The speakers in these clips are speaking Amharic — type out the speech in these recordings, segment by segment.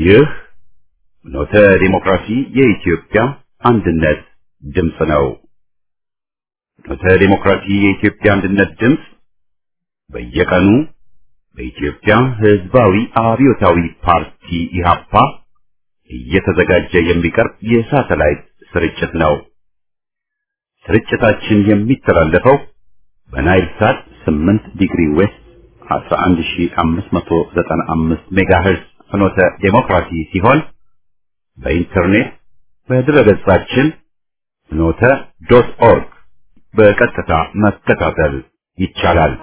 ይህ ኖተ ዲሞክራሲ የኢትዮጵያ አንድነት ድምፅ ነው። ኖተ ዲሞክራሲ የኢትዮጵያ አንድነት ድምፅ በየቀኑ በኢትዮጵያ ሕዝባዊ አብዮታዊ ፓርቲ ኢህአፓ እየተዘጋጀ የሚቀርብ የሳተላይት ስርጭት ነው። ስርጭታችን የሚተላለፈው በናይል ሳት 8 ዲግሪ ዌስት 11595 ሜጋሄርዝ ፍኖተ ዴሞክራሲ ሲሆን በኢንተርኔት በድረገጻችን ፍኖተ ዶት ኦርግ በቀጥታ መከታተል ይቻላል።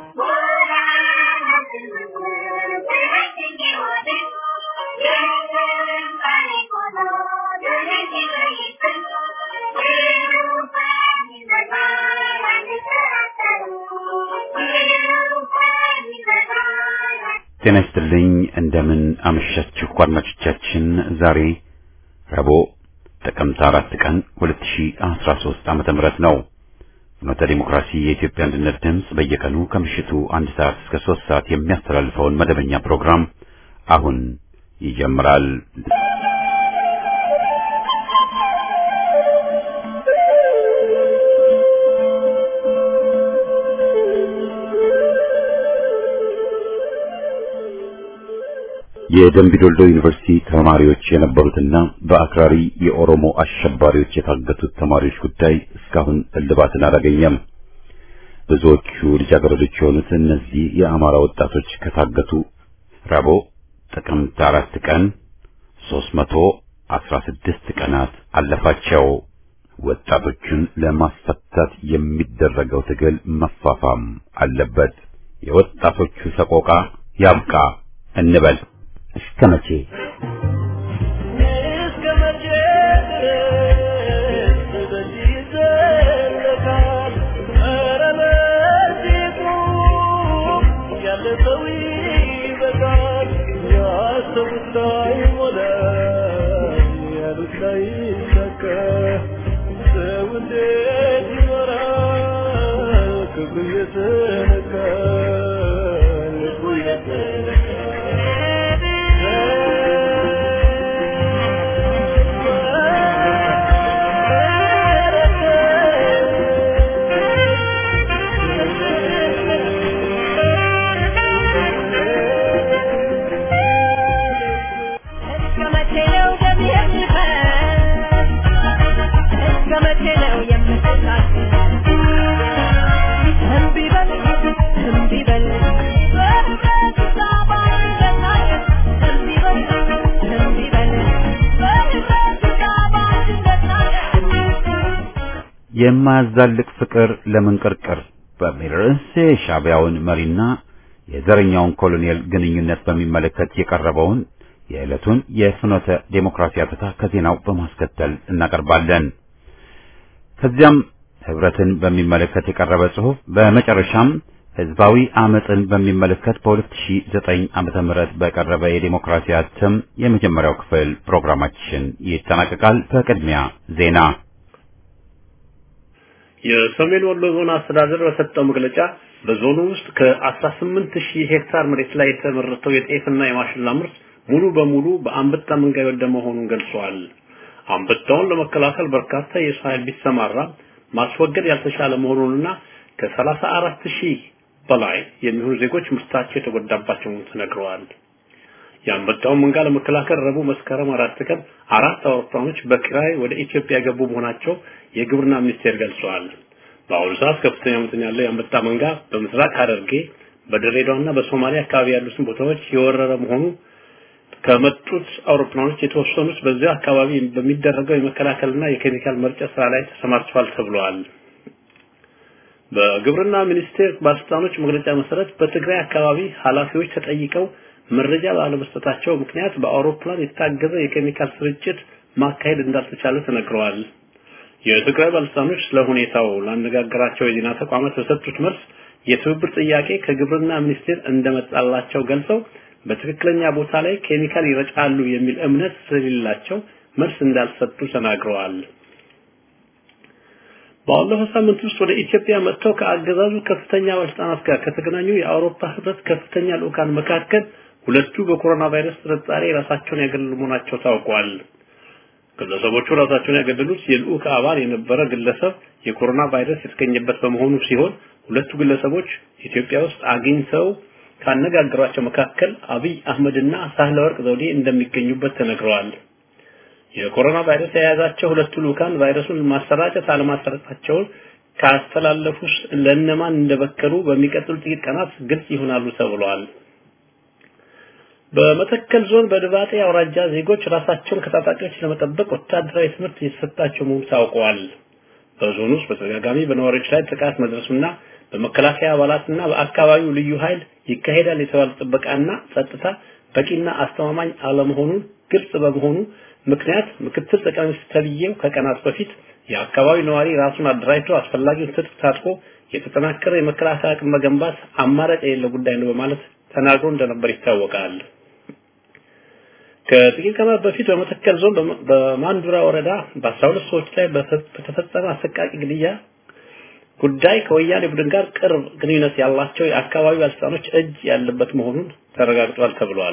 ጤና ይስጥልኝ። እንደምን አመሻችሁ አድማጮቻችን። ዛሬ ረቡዕ ጥቅምት አራት ቀን 2013 ዓመተ ምህረት ነው። ፍኖተ ዲሞክራሲ የኢትዮጵያ አንድነት ድምፅ በየቀኑ ከምሽቱ አንድ ሰዓት እስከ ሶስት ሰዓት የሚያስተላልፈውን መደበኛ ፕሮግራም አሁን ይጀምራል። የደምቢዶልዶ ዩኒቨርሲቲ ተማሪዎች የነበሩትና በአክራሪ የኦሮሞ አሸባሪዎች የታገቱት ተማሪዎች ጉዳይ እስካሁን እልባትን አላገኘም። ብዙዎቹ ልጃገረዶች የሆኑት እነዚህ የአማራ ወጣቶች ከታገቱ ረቡዕ ጥቅምት አራት ቀን ሦስት መቶ አስራ ስድስት ቀናት አለፋቸው። ወጣቶቹን ለማስፈታት የሚደረገው ትግል መፋፋም አለበት። የወጣቶቹ ሰቆቃ ያብቃ እንበል። እስከ መቼ እስከ መቼ ድረስ በዚህ ይዘለቃል? ኧረ በዚህ ቁም፣ ያለ ሰው ይበቃል። ያሰቡት ላይሞላ፣ ያሉት ላይሳካ፣ ሰው እንዴት ይኖራል? ክብሩ እየተነካ ልቡ እስከ መቼ ነው ደም የሚፈስ? እስከ መቼ ነው የምትታገስ? እምቢ በል እምቢ በል በህብረት ተባባሪ ለታገስ። እምቢ በል እምቢ በል በህብረት ተባባሪ ለታገስ። የማያዛልቅ ፍቅር ለምን ቅርቅር በሚል ርዕስ የሻዕቢያውን መሪና የዘረኛውን ኮሎኔል ግንኙነት በሚመለከት የቀረበውን የዕለቱን የፍኖተ ዴሞክራሲ አተታ ከዜናው በማስከተል እናቀርባለን። ከዚያም ህብረትን በሚመለከት የቀረበ ጽሑፍ፣ በመጨረሻም ህዝባዊ አመፅን በሚመለከት በ2009 ዓመተ ምህረት በቀረበ የዴሞክራሲ እትም የመጀመሪያው ክፍል ፕሮግራማችን ይጠናቀቃል። በቅድሚያ ዜና የሰሜን ወሎ ዞን አስተዳደር በሰጠው መግለጫ በዞኑ ውስጥ ከ18 ሺህ ሄክታር መሬት ላይ የተመረተው የጤፍና የማሽላ ምርት ሙሉ በሙሉ በአንበጣ መንጋ የወደመ መሆኑን ገልጿል። አንበጣውን ለመከላከል በርካታ የሰው ኃይል ቢሰማራ ማስወገድ ያልተቻለ መሆኑንና ከ34 ሺህ በላይ የሚሆኑ ዜጎች ምርታቸው የተጎዳባቸው መሆኑን ተነግረዋል። የአንበጣውን መንጋ ለመከላከል ረቡዕ መስከረም አራት ቀን አራት አውሮፕላኖች በኪራይ ወደ ኢትዮጵያ የገቡ መሆናቸው የግብርና ሚኒስቴር ገልጿል። በአሁኑ ሰዓት ከፍተኛ መጠን ያለው የአንበጣ መንጋ በምስራቅ ሐረርጌ በድሬዳዋና በሶማሊያ አካባቢ ያሉትን ቦታዎች የወረረ መሆኑ ከመጡት አውሮፕላኖች የተወሰኑት በዚያ አካባቢ በሚደረገው የመከላከልና የኬሚካል መርጫ ስራ ላይ ተሰማርተዋል ተብለዋል። በግብርና ሚኒስቴር ባለስልጣኖች መግለጫ መሰረት በትግራይ አካባቢ ኃላፊዎች ተጠይቀው መረጃ ባለመስጠታቸው ምክንያት በአውሮፕላን የታገዘ የኬሚካል ስርጭት ማካሄድ እንዳልተቻለ ተነግረዋል። የትግራይ ባለስልጣኖች ስለ ሁኔታው ላነጋገራቸው የዜና ተቋማት በሰጡት መልስ የትብብር ጥያቄ ከግብርና ሚኒስቴር እንደመጣላቸው ገልጸው በትክክለኛ ቦታ ላይ ኬሚካል ይረጫሉ የሚል እምነት ስለሌላቸው መልስ እንዳልሰጡ ተናግረዋል። ባለፈው ሳምንት ውስጥ ወደ ኢትዮጵያ መጥተው ከአገዛዙ ከፍተኛ ባለስልጣናት ጋር ከተገናኙ የአውሮፓ ህብረት ከፍተኛ ልኡካን መካከል ሁለቱ በኮሮና ቫይረስ ጥርጣሬ ራሳቸውን ያገለሉ መሆናቸው ታውቋል። ግለሰቦቹ ራሳቸውን ያገለሉት የልዑክ አባል የነበረ ግለሰብ የኮሮና ቫይረስ የተገኘበት በመሆኑ ሲሆን ሁለቱ ግለሰቦች ኢትዮጵያ ውስጥ አግኝተው ካነጋገሯቸው መካከል አብይ አህመድና ሳህለ ወርቅ ዘውዴ እንደሚገኙበት ተነግረዋል። የኮሮና ቫይረስ የያዛቸው ሁለቱ ልኡካን ቫይረሱን ማሰራጨት አለማሰራጨታቸውን ካስተላለፉ ለእነማን እንደበከሉ በሚቀጥሉ ጥቂት ቀናት ግልጽ ይሆናሉ ተብሏል። በመተከል ዞን በድባጤ አውራጃ ዜጎች ራሳቸውን ከታጣቂዎች ለመጠበቅ ወታደራዊ ትምህርት እየተሰጣቸው መሆኑ ታውቋል። በዞኑ ውስጥ በተደጋጋሚ በነዋሪዎች ላይ ጥቃት መድረሱና በመከላከያ አባላትና በአካባቢው ልዩ ኃይል ይካሄዳል የተባለ ጥበቃና ጸጥታ በቂና አስተማማኝ አለመሆኑን ግልጽ በመሆኑ ምክንያት ምክትል ጠቅላይ ሚኒስትር ተብዬው ከቀናት በፊት የአካባቢው ነዋሪ ራሱን አደራጅቶ አስፈላጊውን ትጥቅ ታጥቆ የተጠናከረ የመከላከያ አቅም መገንባት አማራጭ የሌለው ጉዳይ ነው በማለት ተናግሮ እንደነበር ይታወቃል። ከጥቂት ቀናት በፊት በመተከል ዞን በማንዱራ ወረዳ በ12 ሰዎች ላይ በተፈጸመ አሰቃቂ ግድያ ጉዳይ ከወያኔ ቡድን ጋር ቅርብ ግንኙነት ያላቸው የአካባቢው ባለስልጣኖች እጅ ያለበት መሆኑን ተረጋግጧል ተብሏል።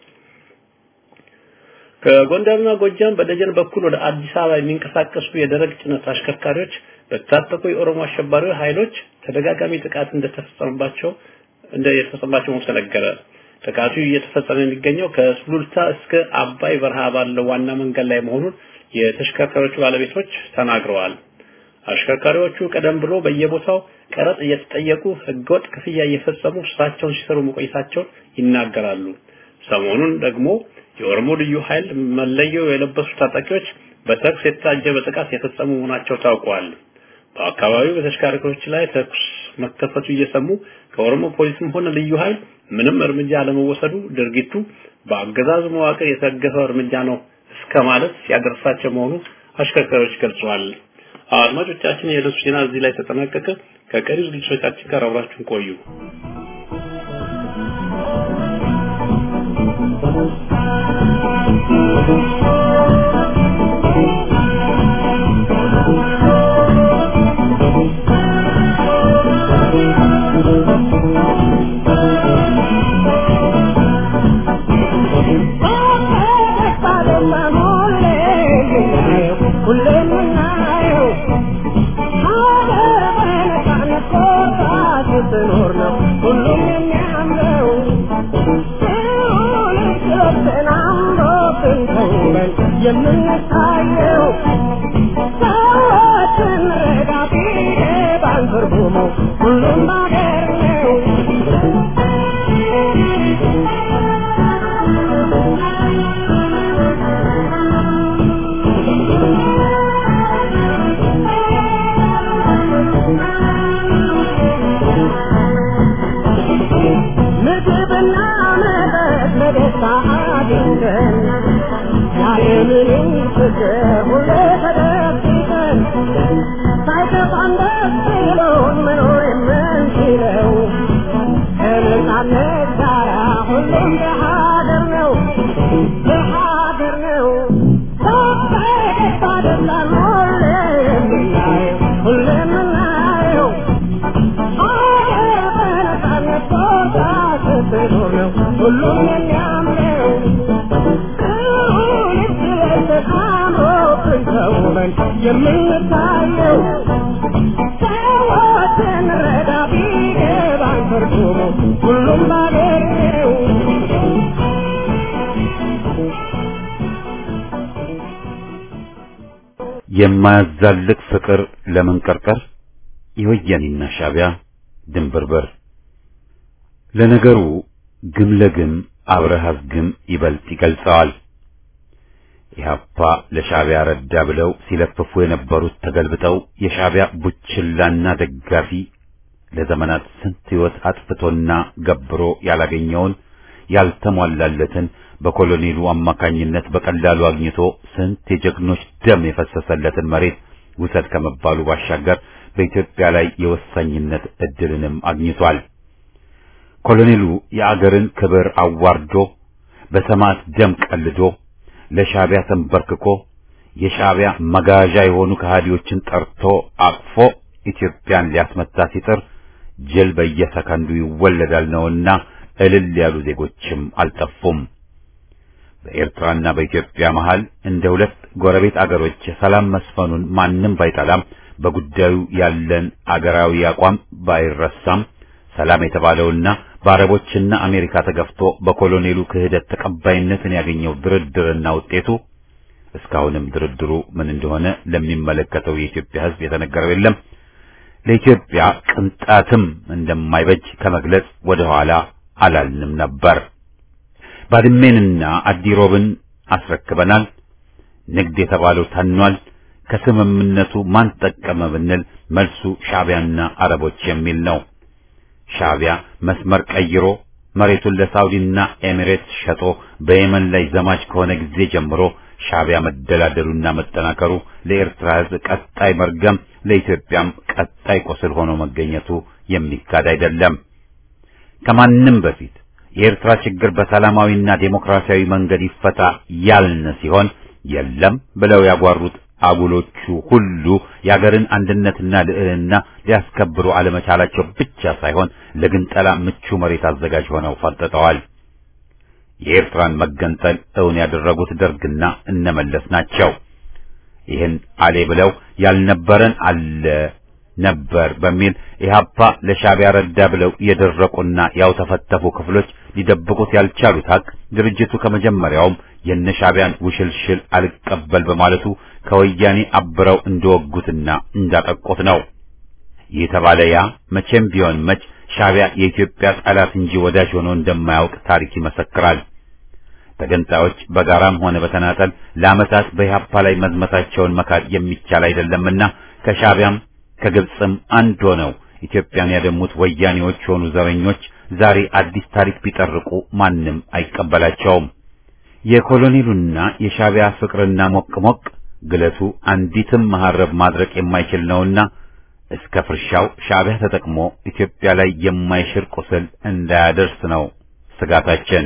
ከጎንደርና ጎጃም በደጀን በኩል ወደ አዲስ አበባ የሚንቀሳቀሱ የደረቅ ጭነት አሽከርካሪዎች በታጠቁ የኦሮሞ አሸባሪ ኃይሎች ተደጋጋሚ ጥቃት እንደተፈጸመባቸው እንደ የተፈጸመባቸው መሆኑ ተነገረ። ጥቃቱ እየተፈጸመ የሚገኘው ከሱሉልታ እስከ አባይ በረሃ ባለው ዋና መንገድ ላይ መሆኑን የተሽከርካሪዎቹ ባለቤቶች ተናግረዋል። አሽከርካሪዎቹ ቀደም ብሎ በየቦታው ቀረጥ እየተጠየቁ ህገወጥ ክፍያ እየፈጸሙ ስራቸውን ሲሰሩ መቆየታቸውን ይናገራሉ። ሰሞኑን ደግሞ የኦሮሞ ልዩ ኃይል መለየው የለበሱ ታጣቂዎች በተኩስ የታጀበ ጥቃት የፈጸሙ መሆናቸው ታውቋል። በአካባቢው በተሽከርካሪዎች ላይ ተኩስ መከፈቱ እየሰሙ ከኦሮሞ ፖሊስም ሆነ ልዩ ኃይል ምንም እርምጃ አለመወሰዱ ድርጊቱ በአገዛዙ መዋቅር የተደገፈ እርምጃ ነው እስከ ማለት ሲያደርሳቸው መሆኑ አሽከርካሪዎች ገልጸዋል። አድማጮቻችን የዕለቱ ዜና እዚህ ላይ ተጠናቀቀ። ከቀሪ ዝግጅቶቻችን ጋር አብራችሁን ቆዩ። የምንታየው ሰዎችን ረጋ ቢገባን ትርጉሙ ሁሉም ባገር ነው። ምግብና መጠጥ በደስታ አግኝተን ያለምንም ችግር ሁሌ ተደብቀን ሳይከፋን ደስ ብሎን መኖር የምንችለው ከነጻነት ጋራ ሁሉም በሀገር ነው በሀገር ነው በደስታ ደስታን ሁሌ የምናየው ሁሌ የምናየው ሀገር በነጻነት ቦታ ስትኖር ነው ሁሉም የሚያምነው ተውበን የምንታየው ሰዎችን ረዳ ቢገባን ትርጉሙ ሁሉም ባገር ነው። የማያዛልቅ ፍቅር ለመንቀርቀር የወያኔና ሻዕቢያ ድንብርበር ለነገሩ ግም ለግም አብረሃዝ ግም ይበልጥ ይገልጸዋል። ኢህአፓ ለሻዕቢያ ረዳ ብለው ሲለፍፉ የነበሩት ተገልብጠው የሻዕቢያ ቡችላና ደጋፊ ለዘመናት ስንት ሕይወት አጥፍቶና ገብሮ ያላገኘውን ያልተሟላለትን በኮሎኔሉ አማካኝነት በቀላሉ አግኝቶ ስንት የጀግኖች ደም የፈሰሰለትን መሬት ውሰድ ከመባሉ ባሻገር በኢትዮጵያ ላይ የወሳኝነት እድልንም አግኝቷል። ኮሎኔሉ የአገርን ክብር አዋርዶ በሰማዕት ደም ቀልዶ ለሻዕቢያ ተንበርክኮ የሻዕቢያ መጋዣ የሆኑ ከሃዲዎችን ጠርቶ አቅፎ ኢትዮጵያን ሊያስመታ ሲጥር ጅል በየሰከንዱ ይወለዳል ነውና እልል ያሉ ዜጎችም አልጠፉም። በኤርትራና በኢትዮጵያ መሃል እንደ ሁለት ጎረቤት አገሮች ሰላም መስፈኑን ማንም ባይጠላም በጉዳዩ ያለን አገራዊ አቋም ባይረሳም ሰላም የተባለውና በአረቦችና አሜሪካ ተገፍቶ በኮሎኔሉ ክህደት ተቀባይነትን ያገኘው ድርድርና ውጤቱ እስካሁንም ድርድሩ ምን እንደሆነ ለሚመለከተው የኢትዮጵያ ሕዝብ የተነገረው የለም። ለኢትዮጵያ ቅንጣትም እንደማይበጅ ከመግለጽ ወደ ኋላ አላልንም ነበር። ባድሜንና አዲሮብን አስረክበናል። ንግድ የተባለው ተኗል። ከስምምነቱ ማን ጠቀመ ብንል መልሱ ሻዕቢያና አረቦች የሚል ነው። ሻዕቢያ መስመር ቀይሮ መሬቱን ለሳውዲና ኤሚሬትስ ሸጦ በየመን ላይ ዘማች ከሆነ ጊዜ ጀምሮ ሻዕቢያ መደላደሉና መጠናከሩ ለኤርትራ ሕዝብ ቀጣይ መርገም፣ ለኢትዮጵያም ቀጣይ ቁስል ሆኖ መገኘቱ የሚካድ አይደለም። ከማንም በፊት የኤርትራ ችግር በሰላማዊና ዴሞክራሲያዊ መንገድ ይፈታ ያልን ሲሆን የለም ብለው ያጓሩት አጉሎቹ ሁሉ የአገርን አንድነትና ልዕልና ሊያስከብሩ አለመቻላቸው ብቻ ሳይሆን ለግንጠላ ምቹ መሬት አዘጋጅ ሆነው ፈርጥጠዋል። የኤርትራን መገንጠል እውን ያደረጉት ደርግና እነመለስ ናቸው። ይህን አሌ ብለው ያልነበረን አለ ነበር በሚል ኢህአፓ ለሻዕቢያ ረዳ ብለው የደረቁና ያው ተፈተፉ ክፍሎች ሊደብቁት ያልቻሉት ሀቅ ድርጅቱ ከመጀመሪያውም የነ ሻዕቢያን ውሽልሽል አልቀበል በማለቱ ከወያኔ አብረው እንደወጉትና እንዳጠቁት ነው። ይህ ተባለ ያ መቼም ቢሆን መች ሻዕቢያ የኢትዮጵያ ጠላት እንጂ ወዳጅ ሆኖ እንደማያውቅ ታሪክ ይመሰክራል። ተገንጣዮች በጋራም ሆነ በተናጠል ለዓመታት በኢህአፓ ላይ መዝመታቸውን መካድ የሚቻል አይደለምና ከሻዕቢያም ከግብፅም አንድ ሆነው ኢትዮጵያን ያደሙት ወያኔዎች ሆኑ ዘረኞች ዛሬ አዲስ ታሪክ ቢጠርቁ ማንም አይቀበላቸውም። የኮሎኔሉና የሻዕቢያ ፍቅርና ሞቅ ሞቅ ግለቱ አንዲትም መሐረብ ማድረቅ የማይችል ነውና እስከ ፍርሻው ሻዕቢያ ተጠቅሞ ኢትዮጵያ ላይ የማይሽር ቁስል እንዳያደርስ ነው ስጋታችን።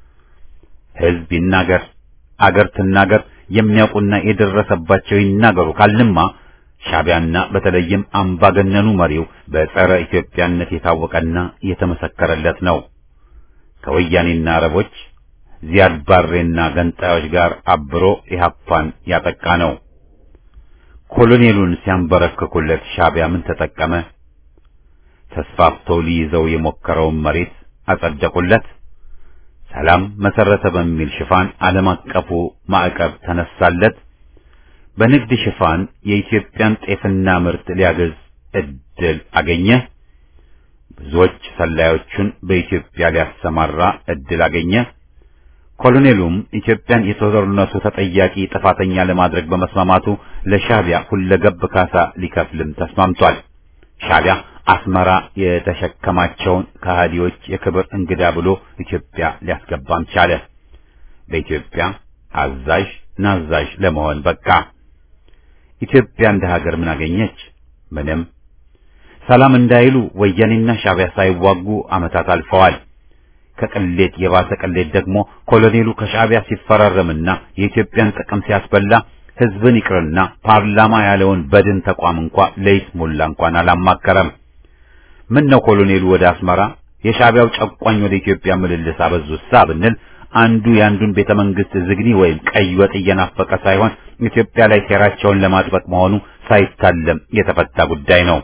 ሕዝብ ይናገር፣ አገር ትናገር፣ የሚያውቁና የደረሰባቸው ይናገሩ ካልንማ ሻዕቢያና በተለይም አምባገነኑ መሪው በጸረ ኢትዮጵያነት የታወቀና የተመሰከረለት ነው። ከወያኔና አረቦች ዚያድ ባሬና ገንጣዮች ጋር አብሮ ኢህአፓን ያጠቃ ነው። ኮሎኔሉን ሲያንበረክኩለት ሻዕቢያ ምን ተጠቀመ? ተስፋፍቶ ሊይዘው የሞከረውን መሬት አጸደቁለት። ሰላም መሰረተ በሚል ሽፋን ዓለም አቀፉ ማዕቀብ ተነሳለት። በንግድ ሽፋን የኢትዮጵያን ጤፍና ምርት ሊያገዝ እድል አገኘ። ብዙዎች ሰላዮቹን በኢትዮጵያ ሊያሰማራ እድል አገኘ። ኮሎኔሉም ኢትዮጵያን የጦርነቱ ተጠያቂ ጥፋተኛ ለማድረግ በመስማማቱ ለሻዕቢያ ሁለገብ ካሳ ሊከፍልም ተስማምቷል። ሻዕቢያ አስመራ የተሸከማቸውን ከሃዲዎች የክብር እንግዳ ብሎ ኢትዮጵያ ሊያስገባም ቻለ። በኢትዮጵያ አዛዥ ናዛዥ ለመሆን በቃ። ኢትዮጵያ እንደ ሀገር ምን አገኘች? ምንም። ሰላም እንዳይሉ ወያኔና ሻዕቢያ ሳይዋጉ ዓመታት አልፈዋል። ከቅሌት የባሰ ቅሌት ደግሞ ኮሎኔሉ ከሻዕቢያ ሲፈራረምና የኢትዮጵያን ጥቅም ሲያስበላ ሕዝብን ይቅርና ፓርላማ ያለውን በድን ተቋም እንኳ ለይስሙላ እንኳን አላማከረም። ምን ነው ኮሎኔሉ ወደ አስመራ የሻዕቢያው ጨቋኝ ወደ ኢትዮጵያ ምልልስ አበዙሳ ብንል አንዱ የአንዱን ቤተ መንግስት ዝግኒ ወይም ቀይ ወጥ እየናፈቀ ሳይሆን ኢትዮጵያ ላይ ሴራቸውን ለማጥበቅ መሆኑ ሳይታለም የተፈታ ጉዳይ ነው።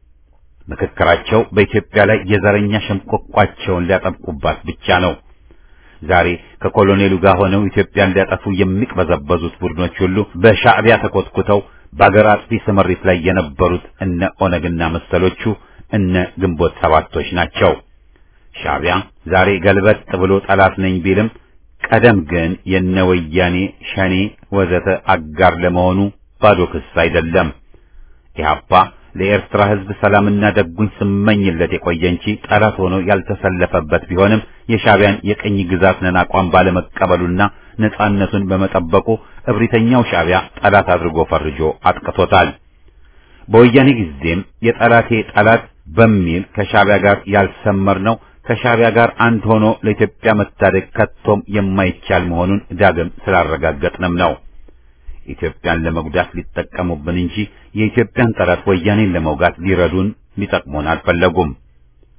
ምክክራቸው በኢትዮጵያ ላይ የዘረኛ ሸምቆቋቸውን ሊያጠብቁባት ብቻ ነው። ዛሬ ከኮሎኔሉ ጋር ሆነው ኢትዮጵያን ሊያጠፉ የሚቅበዘበዙት ቡድኖች ሁሉ በሻዕቢያ ተኮትኩተው በአገር አጥፊ ስምሪት ላይ የነበሩት እነ ኦነግና መሰሎቹ እነ ግንቦት ሰባቶች ናቸው። ሻዕቢያ ዛሬ ገልበጥ ብሎ ጠላት ነኝ ቢልም ቀደም ግን የነ ወያኔ ሸኔ ወዘተ አጋር ለመሆኑ ባዶ ክስ አይደለም። ኢህአፓ ለኤርትራ ሕዝብ ሰላምና ደጉኝ ስመኝለት የቆየ እንጂ ጠላት ሆኖ ያልተሰለፈበት ቢሆንም የሻዕቢያን የቅኝ ግዛት ነን አቋም ባለመቀበሉና ነጻነቱን በመጠበቁ እብሪተኛው ሻዕቢያ ጠላት አድርጎ ፈርጆ አጥቅቶታል። በወያኔ ጊዜም የጠላቴ ጠላት በሚል ከሻዕቢያ ጋር ያልሰመር ነው ከሻዕቢያ ጋር አንድ ሆኖ ለኢትዮጵያ መታደግ ከቶም የማይቻል መሆኑን ዳግም ስላረጋገጥንም ነው። ኢትዮጵያን ለመጉዳት ሊጠቀሙብን እንጂ የኢትዮጵያን ጠላት ወያኔን ለመውጋት ሊረዱን ሊጠቅሙን አልፈለጉም።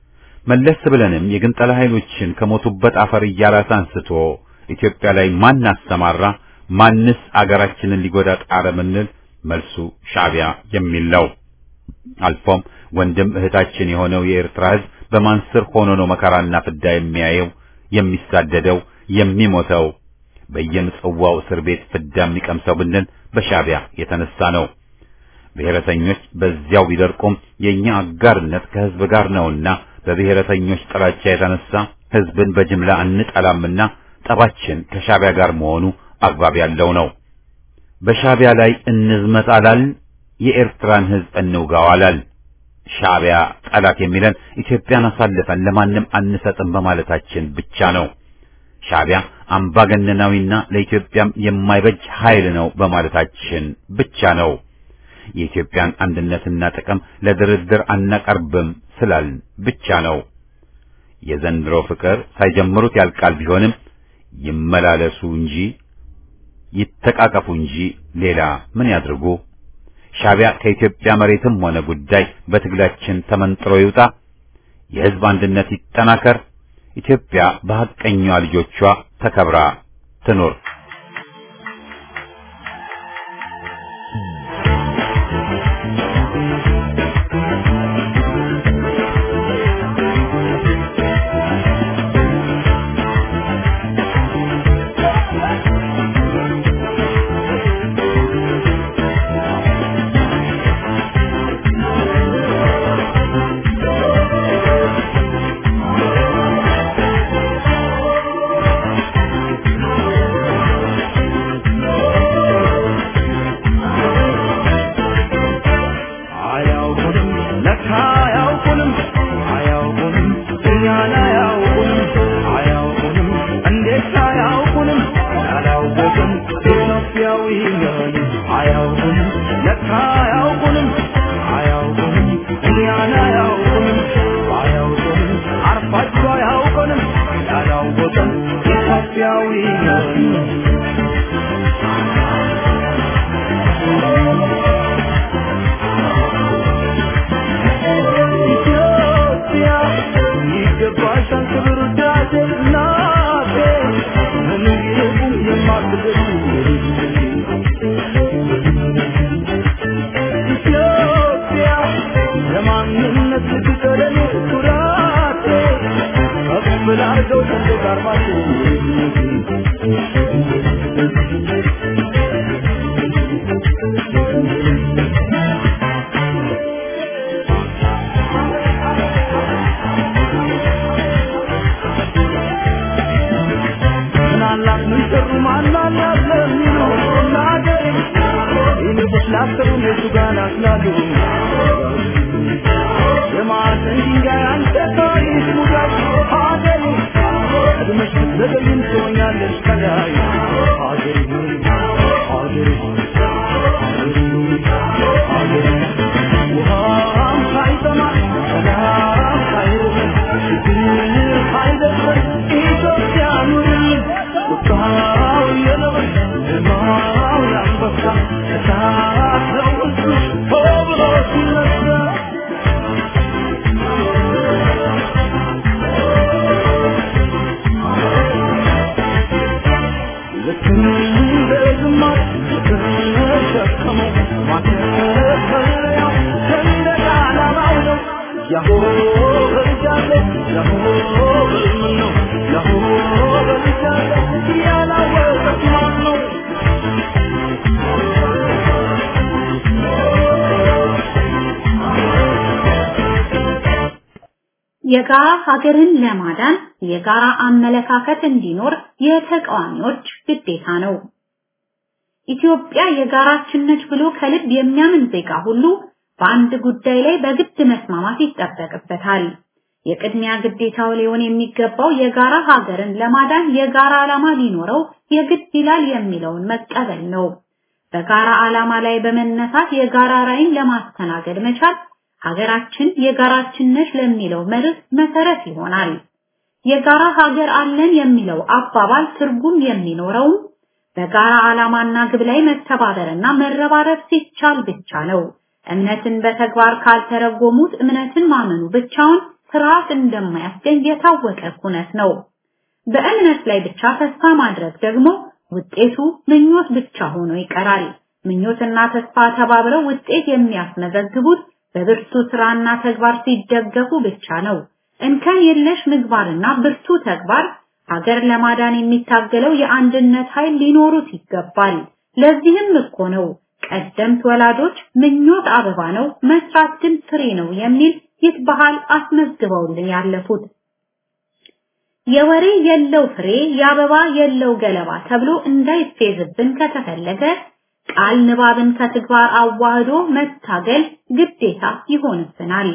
መለስ ብለንም የግንጠላ ኃይሎችን ከሞቱበት አፈር እያላስ አንስቶ ኢትዮጵያ ላይ ማን አሰማራ፣ ማንስ አገራችንን ሊጎዳ ጣረ ምንል መልሱ ሻዕቢያ የሚል ነው። አልፎም ወንድም እህታችን የሆነው የኤርትራ ሕዝብ በማን ስር ሆኖ ነው መከራና ፍዳ የሚያየው፣ የሚሳደደው፣ የሚሞተው በየምጽዋው እስር ቤት ፍዳ የሚቀምሰው ብንል በሻዕቢያ የተነሳ ነው። ብሔረተኞች በዚያው ቢደርቁም የኛ አጋርነት ከህዝብ ጋር ነውና በብሔረተኞች ጥላቻ የተነሳ ህዝብን በጅምላ እንጠላምና ጠባችን ከሻዕቢያ ጋር መሆኑ አግባብ ያለው ነው። በሻዕቢያ ላይ እንዝመት አላልን፣ የኤርትራን ህዝብ እንውጋው አላልን። ሻዕቢያ ጠላት የሚለን ኢትዮጵያን አሳልፈን ለማንም አንሰጥም በማለታችን ብቻ ነው። ሻዕቢያ አምባገነናዊና ለኢትዮጵያም የማይበጅ ኃይል ነው በማለታችን ብቻ ነው። የኢትዮጵያን አንድነትና ጥቅም ለድርድር አናቀርብም ስላልን ብቻ ነው። የዘንድሮ ፍቅር ሳይጀምሩት ያልቃል ቢሆንም ይመላለሱ እንጂ ይተቃቀፉ እንጂ ሌላ ምን ያድርጉ? ሻዕቢያ ከኢትዮጵያ መሬትም ሆነ ጉዳይ በትግላችን ተመንጥሮ ይውጣ። የህዝብ አንድነት ይጠናከር። ኢትዮጵያ በሐቀኛ ልጆቿ ተከብራ ትኑር። አያውቁንም ለካ አያውቁንም አያውቁንም እኛን አያውቁንም አያውቁንም እንዴት አያውቁንም ያላወቅን ኢትዮጵያዊ ነን አያውቁንም ለካ አያውቁንም አያውቁንም እኛን አያውቁንም አያውቁንም አርፋችሁ አያውቁንም ያላወቅን ኢትዮጵያዊ ነን ኢትዮጵያ ይገባሻል ክብር ውዳሴ እናቴ ምንም ይልቁም የማትገኙ ኢትዮጵያ ለማንነት ልትቀለኔ ኩራቴ ከፍ ላርገው ሰንደቅ ዓርማችሁ ምናላት ምን ሰሩ ማናላት ለሚሉ ለአገሬ ይልቁስ ላሰሩ እነሱ ጋር ናስላሉ የማዕዘን ድንጋይ አንተ ታሪክ ሙዳይ አገሬ ቀድመሽ ብትዘገይም ትሆኛለሽ ከላይ አገሬ ሆይ አገሬ ሆይ አገሬ ሆይ አገሬ ውሃም ሳይጠማ ሰላም ሳይርብ ችግር ሳይደፍር ኢትዮጵያ ኑርልን ቁጣው የነብር ግርማው የአንበሳ እሳት ነው ውስጥሽ ሆ ብሎ ሲነሳ ልክ እንደ ዝማሬ የተሸከመው ማተፈሪያው ሰንደቅ ዓላማው ነው። ያሆ በልጃለ ያሆ በልምን ነው ያሆ በልጃለ ያላወቀት ማን ነው? የጋራ ሀገርን ለማዳን የጋራ አመለካከት እንዲኖር የተቃዋሚዎች ግዴታ ነው። ኢትዮጵያ የጋራችን ነች ብሎ ከልብ የሚያምን ዜጋ ሁሉ በአንድ ጉዳይ ላይ በግድ መስማማት ይጠበቅበታል። የቅድሚያ ግዴታው ሊሆን የሚገባው የጋራ ሀገርን ለማዳን የጋራ ዓላማ ሊኖረው የግድ ይላል የሚለውን መቀበል ነው። በጋራ ዓላማ ላይ በመነሳት የጋራ ራዕይን ለማስተናገድ መቻል ሀገራችን የጋራችን ነች ለሚለው መርህ መሰረት ይሆናል። የጋራ ሀገር አለን የሚለው አባባል ትርጉም የሚኖረውም በጋራ ዓላማና ግብ ላይ መተባበርና መረባረብ ሲቻል ብቻ ነው። እምነትን በተግባር ካልተረጎሙት እምነትን ማመኑ ብቻውን ስርዓት እንደማያስገኝ የታወቀ ኩነት ነው። በእምነት ላይ ብቻ ተስፋ ማድረግ ደግሞ ውጤቱ ምኞት ብቻ ሆኖ ይቀራል። ምኞትና ተስፋ ተባብረው ውጤት የሚያስመዘግቡት በብርቱ ስራና ተግባር ሲደገፉ ብቻ ነው። እንከን የለሽ ምግባርና ብርቱ ተግባር ሀገር ለማዳን የሚታገለው የአንድነት ኃይል ሊኖሩት ይገባል። ለዚህም እኮ ነው ቀደምት ወላጆች ምኞት አበባ ነው፣ መስራት ግን ፍሬ ነው የሚል ይህ ባህል አስመዝግበውልን ያለፉት። የወሬ የለው ፍሬ የአበባ የለው ገለባ ተብሎ እንዳይፌዝብን ከተፈለገ ቃል ንባብን ከተግባር አዋህዶ መታገል ግዴታ ይሆንብናል።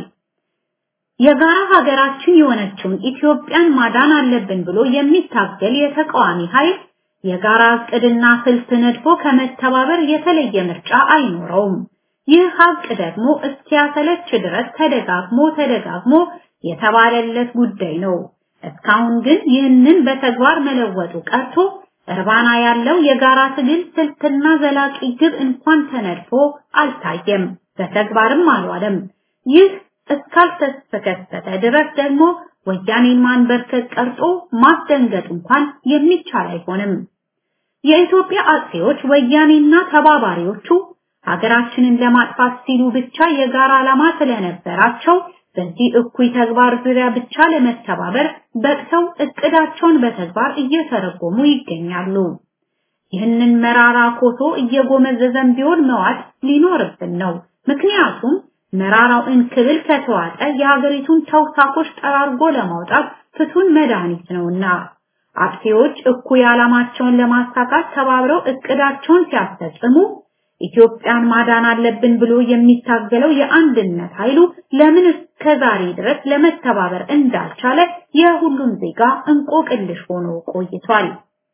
የጋራ ሀገራችን የሆነችውን ኢትዮጵያን ማዳን አለብን ብሎ የሚታገል የተቃዋሚ ኃይል የጋራ እቅድና ስልት ነድፎ ከመተባበር የተለየ ምርጫ አይኖረውም። ይህ ሀቅ ደግሞ እስኪያሰለች ድረስ ተደጋግሞ ተደጋግሞ የተባለለት ጉዳይ ነው። እስካሁን ግን ይህንን በተግባር መለወጡ ቀርቶ እርባና ያለው የጋራ ትግል ስልትና ዘላቂ ግብ እንኳን ተነድፎ አልታየም፣ በተግባርም አልዋለም። ይህ እስካልተከሰተ ድረስ ደግሞ ወያኔን ማንበርከክ ቀርጦ ማስደንገጥ እንኳን የሚቻል አይሆንም። የኢትዮጵያ አጥፊዎች ወያኔና ተባባሪዎቹ ሀገራችንን ለማጥፋት ሲሉ ብቻ የጋራ ዓላማ ስለነበራቸው በዚህ እኩይ ተግባር ዙሪያ ብቻ ለመተባበር በቅተው እቅዳቸውን በተግባር እየተረጎሙ ይገኛሉ። ይህንን መራራ ኮሶ እየጎመዘዘን ቢሆን መዋጥ ሊኖርብን ነው። ምክንያቱም መራራው እንክብል ከተዋጠ የሀገሪቱን ተውሳኮች ጠራርጎ ለማውጣት ፍቱን መድኃኒት ነውና አጥፊዎች እኩይ ዓላማቸውን ለማሳካት ተባብረው እቅዳቸውን ሲያስፈጽሙ ኢትዮጵያን ማዳን አለብን ብሎ የሚታገለው የአንድነት ኃይሉ ለምን እስከዛሬ ድረስ ለመተባበር እንዳልቻለ የሁሉም ዜጋ እንቆቅልሽ ሆኖ ቆይቷል።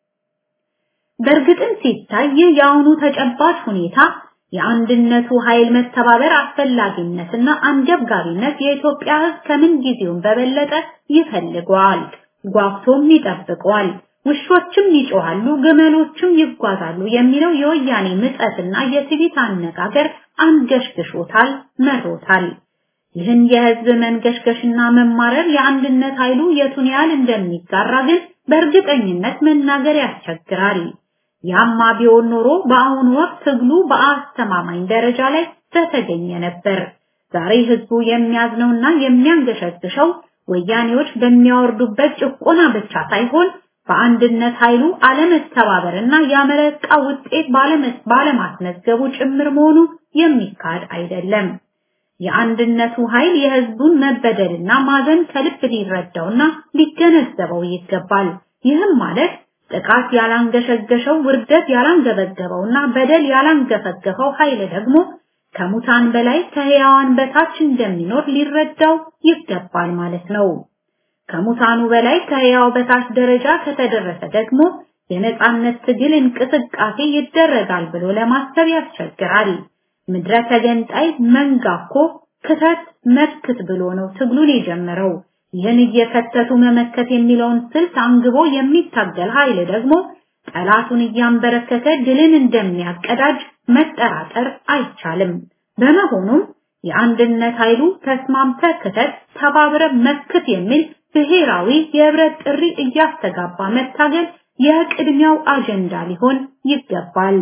በእርግጥም ሲታይ ይህ የአሁኑ ተጨባጭ ሁኔታ የአንድነቱ ኃይል መተባበር አስፈላጊነትና አንገብጋቢነት የኢትዮጵያ ሕዝብ ከምን ጊዜውም በበለጠ ይፈልገዋል፣ ጓጉቶም ይጠብቀዋል። ውሾችም ይጮሃሉ፣ ግመሎችም ይጓዛሉ የሚለው የወያኔ ምጸትና የትዕቢት አነጋገር አንገሽግሾታል፣ መሮታል። ይህን የህዝብ መንገሽገሽና መማረር የአንድነት ኃይሉ የቱን ያህል እንደሚጋራ ግን በእርግጠኝነት መናገር ያስቸግራል። ያማ ቢሆን ኖሮ በአሁኑ ወቅት ትግሉ በአስተማማኝ ደረጃ ላይ በተገኘ ነበር። ዛሬ ህዝቡ የሚያዝነውና የሚያንገሸግሸው ወያኔዎች በሚያወርዱበት ጭቆና ብቻ ሳይሆን በአንድነት ኃይሉ አለመተባበርና ያመረቃ ውጤት ባለማስመዝገቡ ጭምር መሆኑ የሚካድ አይደለም። የአንድነቱ ኃይል የህዝቡን መበደልና ማዘን ከልብ ሊረዳውና ሊገነዘበው ይገባል። ይህም ማለት ጥቃት ያላንገሸገሸው ውርደት ያላንገበገበውና በደል ያላንገፈገፈው ኃይል ደግሞ ከሙታን በላይ ከህያዋን በታች እንደሚኖር ሊረዳው ይገባል ማለት ነው። ከሙታኑ በላይ ከህያው በታች ደረጃ ከተደረሰ ደግሞ የነጻነት ትግል እንቅስቃሴ ይደረጋል ብሎ ለማሰብ ያስቸግራል። ምድረ ተገንጣይ መንጋኮ ክተት መክት ብሎ ነው ትግሉን የጀመረው። ይህን እየከተቱ መመከት የሚለውን ስልት አንግቦ የሚታገል ኃይል ደግሞ ጠላቱን እያንበረከከ ድልን እንደሚያቀዳጅ መጠራጠር አይቻልም። በመሆኑም የአንድነት ኃይሉ ተስማምተ ክተት፣ ተባብረ መክት የሚል ብሔራዊ የህብረት ጥሪ እያስተጋባ መታገል የቅድሚያው አጀንዳ ሊሆን ይገባል።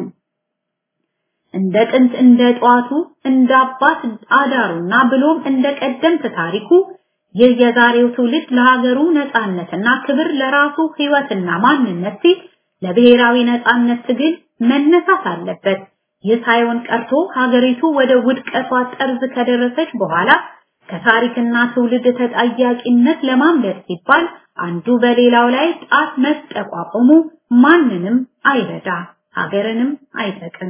እንደ ጥንት እንደ ጧቱ እንደ አባት አዳሩና ብሎም እንደ ቀደምት ታሪኩ ይህ የዛሬው ትውልድ ለሀገሩ ነጻነትና ክብር ለራሱ ህይወትና ማንነት ሲል ለብሔራዊ ነጻነት ትግል መነሳት አለበት። ይህ ሳይሆን ቀርቶ ሀገሪቱ ወደ ውድቀቷ ጠርዝ ከደረሰች በኋላ ከታሪክና ትውልድ ተጠያቂነት ለማምለጥ ሲባል አንዱ በሌላው ላይ ጣት መጠቋቆሙ ማንንም አይረዳ፣ ሀገርንም አይጠቅም።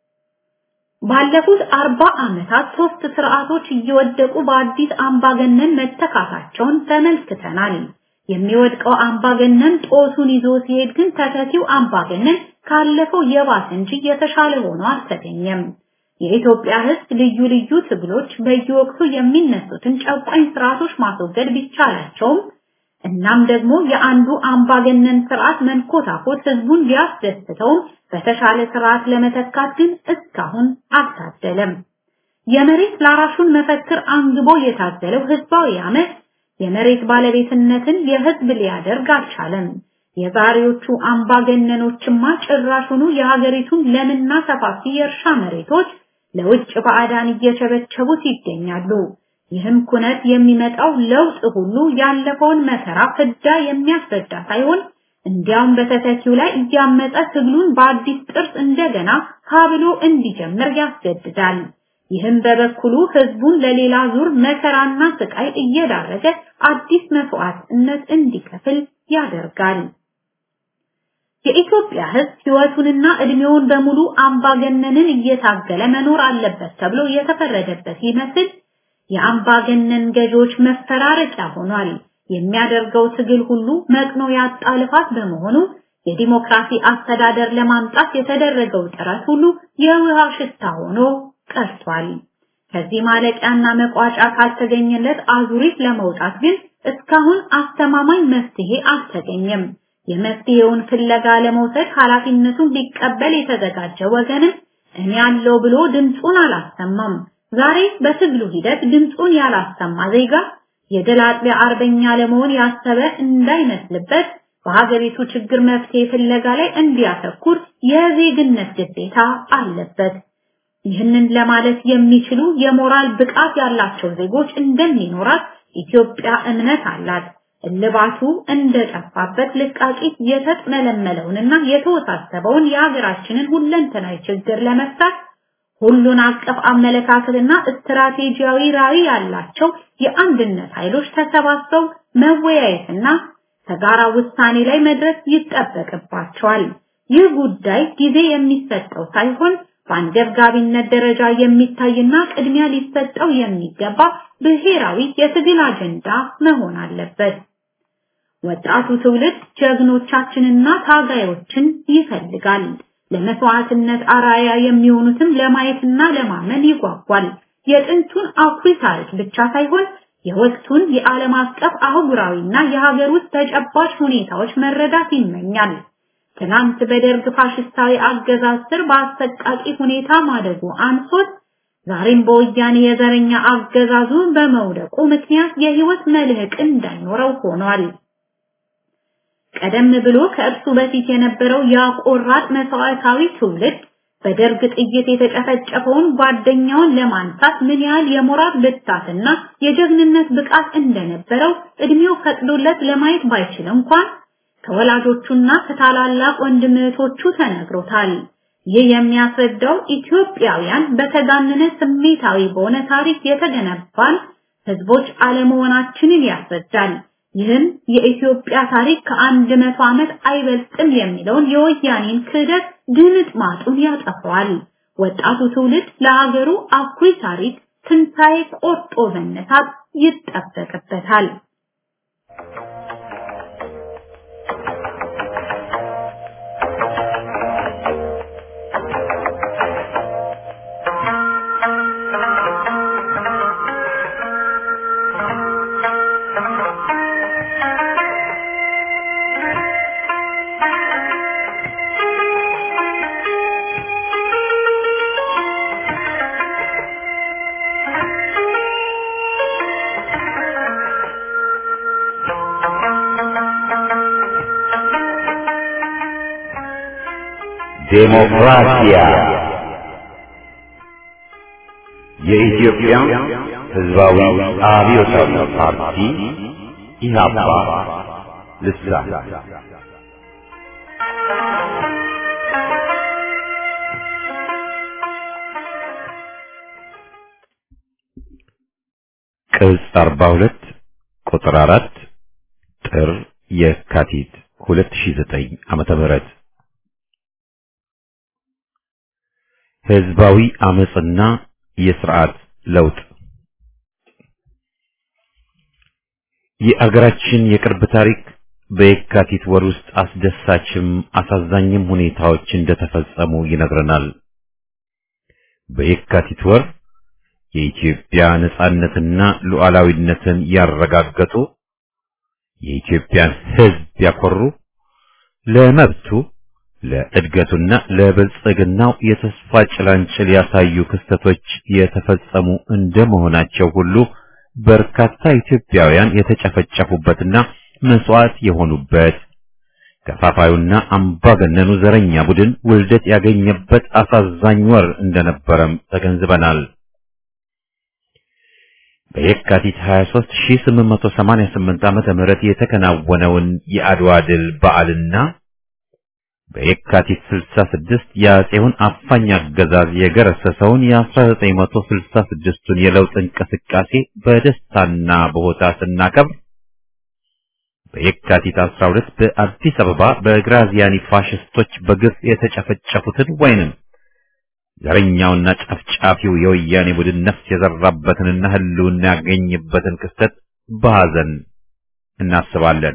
ባለፉት አርባ ዓመታት ሶስት ስርዓቶች እየወደቁ በአዲስ አምባገነን መተካታቸውን ተመልክተናል። የሚወድቀው አምባገነን ጦሱን ይዞ ሲሄድ ግን ተተኪው አምባገነን ካለፈው የባሰ እንጂ የተሻለ ሆኖ አልተገኘም። የኢትዮጵያ ሕዝብ ልዩ ልዩ ትግሎች በየወቅቱ የሚነሱትን ጨቋኝ ስርዓቶች ማስወገድ ቢቻላቸውም እናም ደግሞ የአንዱ አምባገነን ስርዓት መንኮታኮት ህዝቡን ቢያስደስተውም በተሻለ ስርዓት ለመተካት ግን እስካሁን አልታደለም። የመሬት ላራሹን መፈክር አንግቦ የታገለው ህዝባዊ አመት የመሬት ባለቤትነትን የህዝብ ሊያደርግ አልቻለም። የዛሬዎቹ አምባገነኖችማ ጭራሹኑ የሀገሪቱን ለምና ሰፋፊ የእርሻ መሬቶች ለውጭ ባዕዳን እየቸበቸቡት ይገኛሉ። ይህም ኩነት የሚመጣው ለውጥ ሁሉ ያለፈውን መከራ ፍዳ የሚያስረዳ ሳይሆን እንዲያውም በተተኪው ላይ እያመጠ ትግሉን በአዲስ ጥርስ እንደገና ካብሎ እንዲጀምር ያስገድዳል። ይህም በበኩሉ ህዝቡን ለሌላ ዙር መከራና ስቃይ እየዳረገ አዲስ መስዋዕትነት እንዲከፍል ያደርጋል። የኢትዮጵያ ህዝብ ህይወቱንና እድሜውን በሙሉ አምባገነንን እየታገለ መኖር አለበት ተብሎ የተፈረደበት ይመስል የአምባገነን ገዢዎች መፈራረቂያ ሆኗል። የሚያደርገው ትግል ሁሉ መቅኖ ያጣ ልፋት በመሆኑ የዲሞክራሲ አስተዳደር ለማምጣት የተደረገው ጥረት ሁሉ የውሃ ሽታ ሆኖ ቀርቷል። ከዚህ ማለቂያና መቋጫ ካልተገኘለት አዙሪት ለመውጣት ግን እስካሁን አስተማማኝ መፍትሄ አልተገኘም። የመፍትሄውን ፍለጋ ለመውሰድ ኃላፊነቱን ሊቀበል የተዘጋጀ ወገንም እኔ ያለው ብሎ ድምፁን አላሰማም። ዛሬ በትግሉ ሂደት ድምፁን ያላሰማ ዜጋ የድል አጥቢያ አርበኛ ለመሆን ያሰበ እንዳይመስልበት በሀገሪቱ ችግር መፍትሄ ፍለጋ ላይ እንዲያተኩር የዜግነት ግዴታ አለበት። ይህንን ለማለት የሚችሉ የሞራል ብቃት ያላቸው ዜጎች እንደሚኖራት ኢትዮጵያ እምነት አላት። እልባቱ እንደጠፋበት ልቃቂት የተጥመለመለውንና የተወሳሰበውን የሀገራችንን ሁለንተናዊ ችግር ለመፍታት ሁሉን አቀፍ አመለካከትና ስትራቴጂያዊ ራዕይ ያላቸው የአንድነት ኃይሎች ተሰባስበው መወያየትና ከጋራ ውሳኔ ላይ መድረስ ይጠበቅባቸዋል። ይህ ጉዳይ ጊዜ የሚሰጠው ሳይሆን በአንገብጋቢነት ደረጃ የሚታይና ቅድሚያ ሊሰጠው የሚገባ ብሔራዊ የትግል አጀንዳ መሆን አለበት። ወጣቱ ትውልድ ጀግኖቻችንና ታጋዮችን ይፈልጋል። ለመስዋዕትነት አራያ የሚሆኑትም ለማየትና ለማመን ይጓጓል። የጥንቱን አኩሪ ታሪክ ብቻ ሳይሆን የወቅቱን የዓለም አቀፍ አህጉራዊና የሀገር ውስጥ ተጨባጭ ሁኔታዎች መረዳት ይመኛል። ትናንት በደርግ ፋሽስታዊ አገዛዝ ስር በአሰቃቂ ሁኔታ ማደጉ አንሶት ዛሬም በወያኔ የዘረኛ አገዛዙ በመውደቁ ምክንያት የህይወት መልህቅ እንዳይኖረው ሆኗል። ቀደም ብሎ ከእርሱ በፊት የነበረው ያቆራጥ መስዋዕታዊ ትውልድ በደርግ ጥይት የተጨፈጨፈውን ጓደኛውን ለማንሳት ምን ያህል የሞራል ብርታትና የጀግንነት ብቃት እንደነበረው እድሜው ፈቅዶለት ለማየት ባይችል እንኳን ከወላጆቹና ከታላላቅ ወንድም እህቶቹ ተነግሮታል። ይህ የሚያስረዳው ኢትዮጵያውያን በተጋነነ ስሜታዊ በሆነ ታሪክ የተገነባን ህዝቦች አለመሆናችንን ያስረዳል። ይህም የኢትዮጵያ ታሪክ ከአንድ መቶ ዓመት አይበልጥም የሚለውን የወያኔን ክህደት ድምጥ ማጡን ያጠፋዋል። ወጣቱ ትውልድ ለሀገሩ አኩሪ ታሪክ ትንሣኤ ቆርጦ መነሳት ይጠበቅበታል። ዴሞክራሲያ የኢትዮጵያ ሕዝባዊ አብዮታዊ ፓርቲ ኢህአፓ ልሳን ቅጽ 42 ቁጥር 4 ጥር የካቲት 2009 ዓመተ ምህረት ህዝባዊ አመጽና የስርዓት ለውጥ የአገራችን የቅርብ ታሪክ በየካቲት ወር ውስጥ አስደሳችም አሳዛኝም ሁኔታዎች እንደተፈጸሙ ይነግረናል። በየካቲት ወር የኢትዮጵያ ነጻነትና ሉዓላዊነትን ያረጋገጡ የኢትዮጵያን ህዝብ ያኮሩ ለመብቱ ለእድገቱና ለብልጽግናው የተስፋ ጭላንጭል ያሳዩ ክስተቶች የተፈጸሙ እንደመሆናቸው ሁሉ በርካታ ኢትዮጵያውያን የተጨፈጨፉበትና መስዋዕት የሆኑበት ከፋፋዩና አምባገነኑ ዘረኛ ቡድን ውልደት ያገኘበት አሳዛኝ ወር እንደነበረም ተገንዝበናል። በየካቲት 23 1888 ዓመተ ምህረት የተከናወነውን የአድዋ ድል በዓልና በየካቲት 66 የአጼውን አፋኝ አገዛዝ የገረሰሰውን የ1966ቱን የለውጥ እንቅስቃሴ በደስታና በሆታ ስናከብር በየካቲት 12 በአዲስ አበባ በግራዚያኒ ፋሽስቶች በግፍ የተጨፈጨፉትን ወይንም ዘረኛውና ጨፍጫፊው የወያኔ ቡድን ነፍስ የዘራበትንና ህልውና ያገኝበትን ክስተት በሐዘን እናስባለን።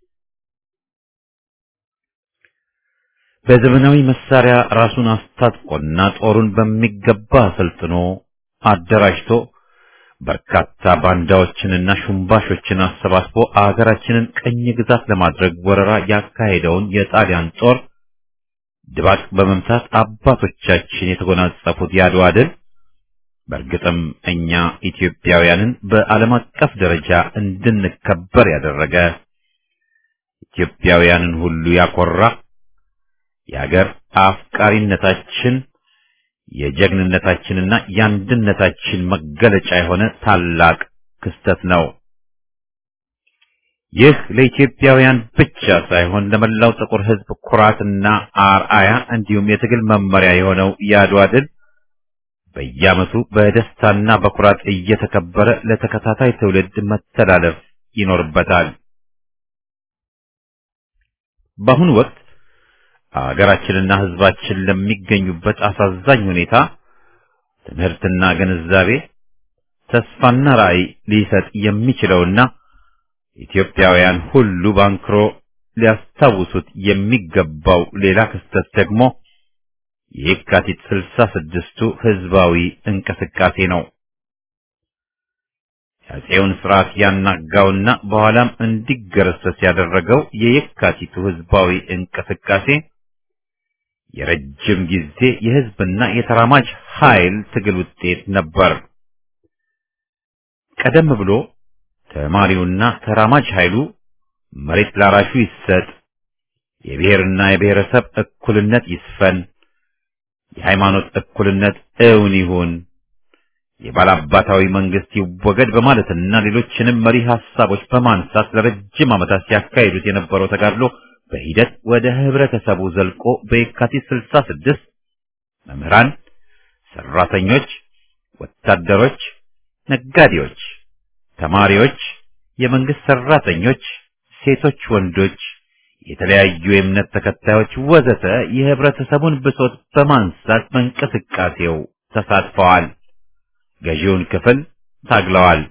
በዘመናዊ መሳሪያ ራሱን አስታጥቆና ጦሩን በሚገባ አሰልጥኖ አደራጅቶ በርካታ ባንዳዎችንና ሹምባሾችን አሰባስቦ አገራችንን ቀኝ ግዛት ለማድረግ ወረራ ያካሄደውን የጣሊያን ጦር ድባቅ በመምታት አባቶቻችን የተጎናጸፉት የአድዋ ድል በእርግጥም እኛ ኢትዮጵያውያንን በዓለም አቀፍ ደረጃ እንድንከበር ያደረገ ኢትዮጵያውያንን ሁሉ ያኮራ የአገር አፍቃሪነታችን የጀግንነታችንና የአንድነታችን መገለጫ የሆነ ታላቅ ክስተት ነው። ይህ ለኢትዮጵያውያን ብቻ ሳይሆን ለመላው ጥቁር ሕዝብ ኩራትና አርአያ እንዲሁም የትግል መመሪያ የሆነው የአድዋ ድል በየዓመቱ በደስታና በኩራት እየተከበረ ለተከታታይ ትውልድ መተላለፍ ይኖርበታል። በአሁኑ ወቅት አገራችንና ሕዝባችን ለሚገኙበት አሳዛኝ ሁኔታ ትምህርትና ግንዛቤ ተስፋና ራዕይ ሊሰጥ የሚችለውና ኢትዮጵያውያን ሁሉ ባንክሮ ሊያስታውሱት የሚገባው ሌላ ክስተት ደግሞ የካቲት ስልሳ ስድስቱ ህዝባዊ እንቅስቃሴ ነው። የአፄውን ስርዓት ያናጋውና በኋላም እንዲገረሰስ ያደረገው የየካቲቱ ህዝባዊ እንቅስቃሴ የረጅም ጊዜ የህዝብና የተራማጅ ኃይል ትግል ውጤት ነበር። ቀደም ብሎ ተማሪውና ተራማጅ ኃይሉ መሬት ላራሹ ይሰጥ፣ የብሔርና የብሔረሰብ እኩልነት ይስፈን፣ የሃይማኖት እኩልነት እውን ይሁን፣ የባላባታዊ መንግስት ይወገድ በማለትና ሌሎችንም መሪ ሐሳቦች በማንሳት ለረጅም ዓመታት ሲያካሂዱት የነበረው ተጋድሎ በሂደት ወደ ህብረተሰቡ ዘልቆ በየካቲት 66 መምህራን፣ ሰራተኞች፣ ወታደሮች፣ ነጋዴዎች፣ ተማሪዎች፣ የመንግስት ሰራተኞች፣ ሴቶች፣ ወንዶች፣ የተለያዩ የእምነት ተከታዮች ወዘተ የህብረተሰቡን ብሶት በማንሳት በእንቅስቃሴው ተሳትፈዋል። ገዢውን ክፍል ታግለዋል።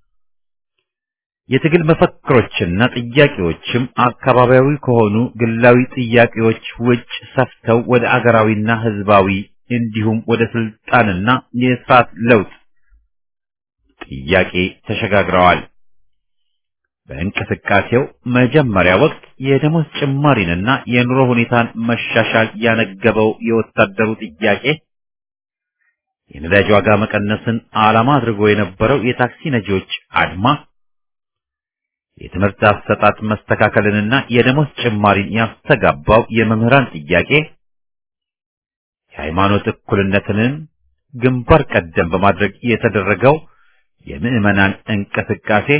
የትግል መፈክሮችና ጥያቄዎችም አካባቢያዊ ከሆኑ ግላዊ ጥያቄዎች ውጭ ሰፍተው ወደ አገራዊና ህዝባዊ እንዲሁም ወደ ስልጣንና የስርዓት ለውጥ ጥያቄ ተሸጋግረዋል። በእንቅስቃሴው መጀመሪያ ወቅት የደሞዝ ጭማሪንና የኑሮ ሁኔታን መሻሻል ያነገበው የወታደሩ ጥያቄ የነዳጅ ዋጋ መቀነስን ዓላማ አድርጎ የነበረው የታክሲ ነጂዎች አድማ የትምህርት አሰጣጥ መስተካከልንና የደሞዝ ጭማሪን ያስተጋባው የመምህራን ጥያቄ የሃይማኖት እኩልነትን ግንባር ቀደም በማድረግ የተደረገው የምዕመናን እንቅስቃሴ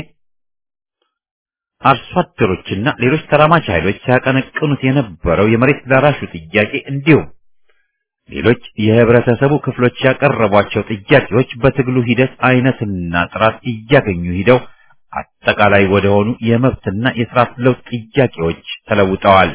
አርሶ አደሮችና ሌሎች ተራማጅ ኃይሎች ሲያቀነቅኑት የነበረው የመሬት ላራሹ ጥያቄ እንዲሁም ሌሎች የህብረተሰቡ ክፍሎች ያቀረቧቸው ጥያቄዎች በትግሉ ሂደት አይነትና ጥራት እያገኙ ሂደው አጠቃላይ ወደሆኑ የመብትና የስርዓት ለውጥ ጥያቄዎች ተለውጠዋል።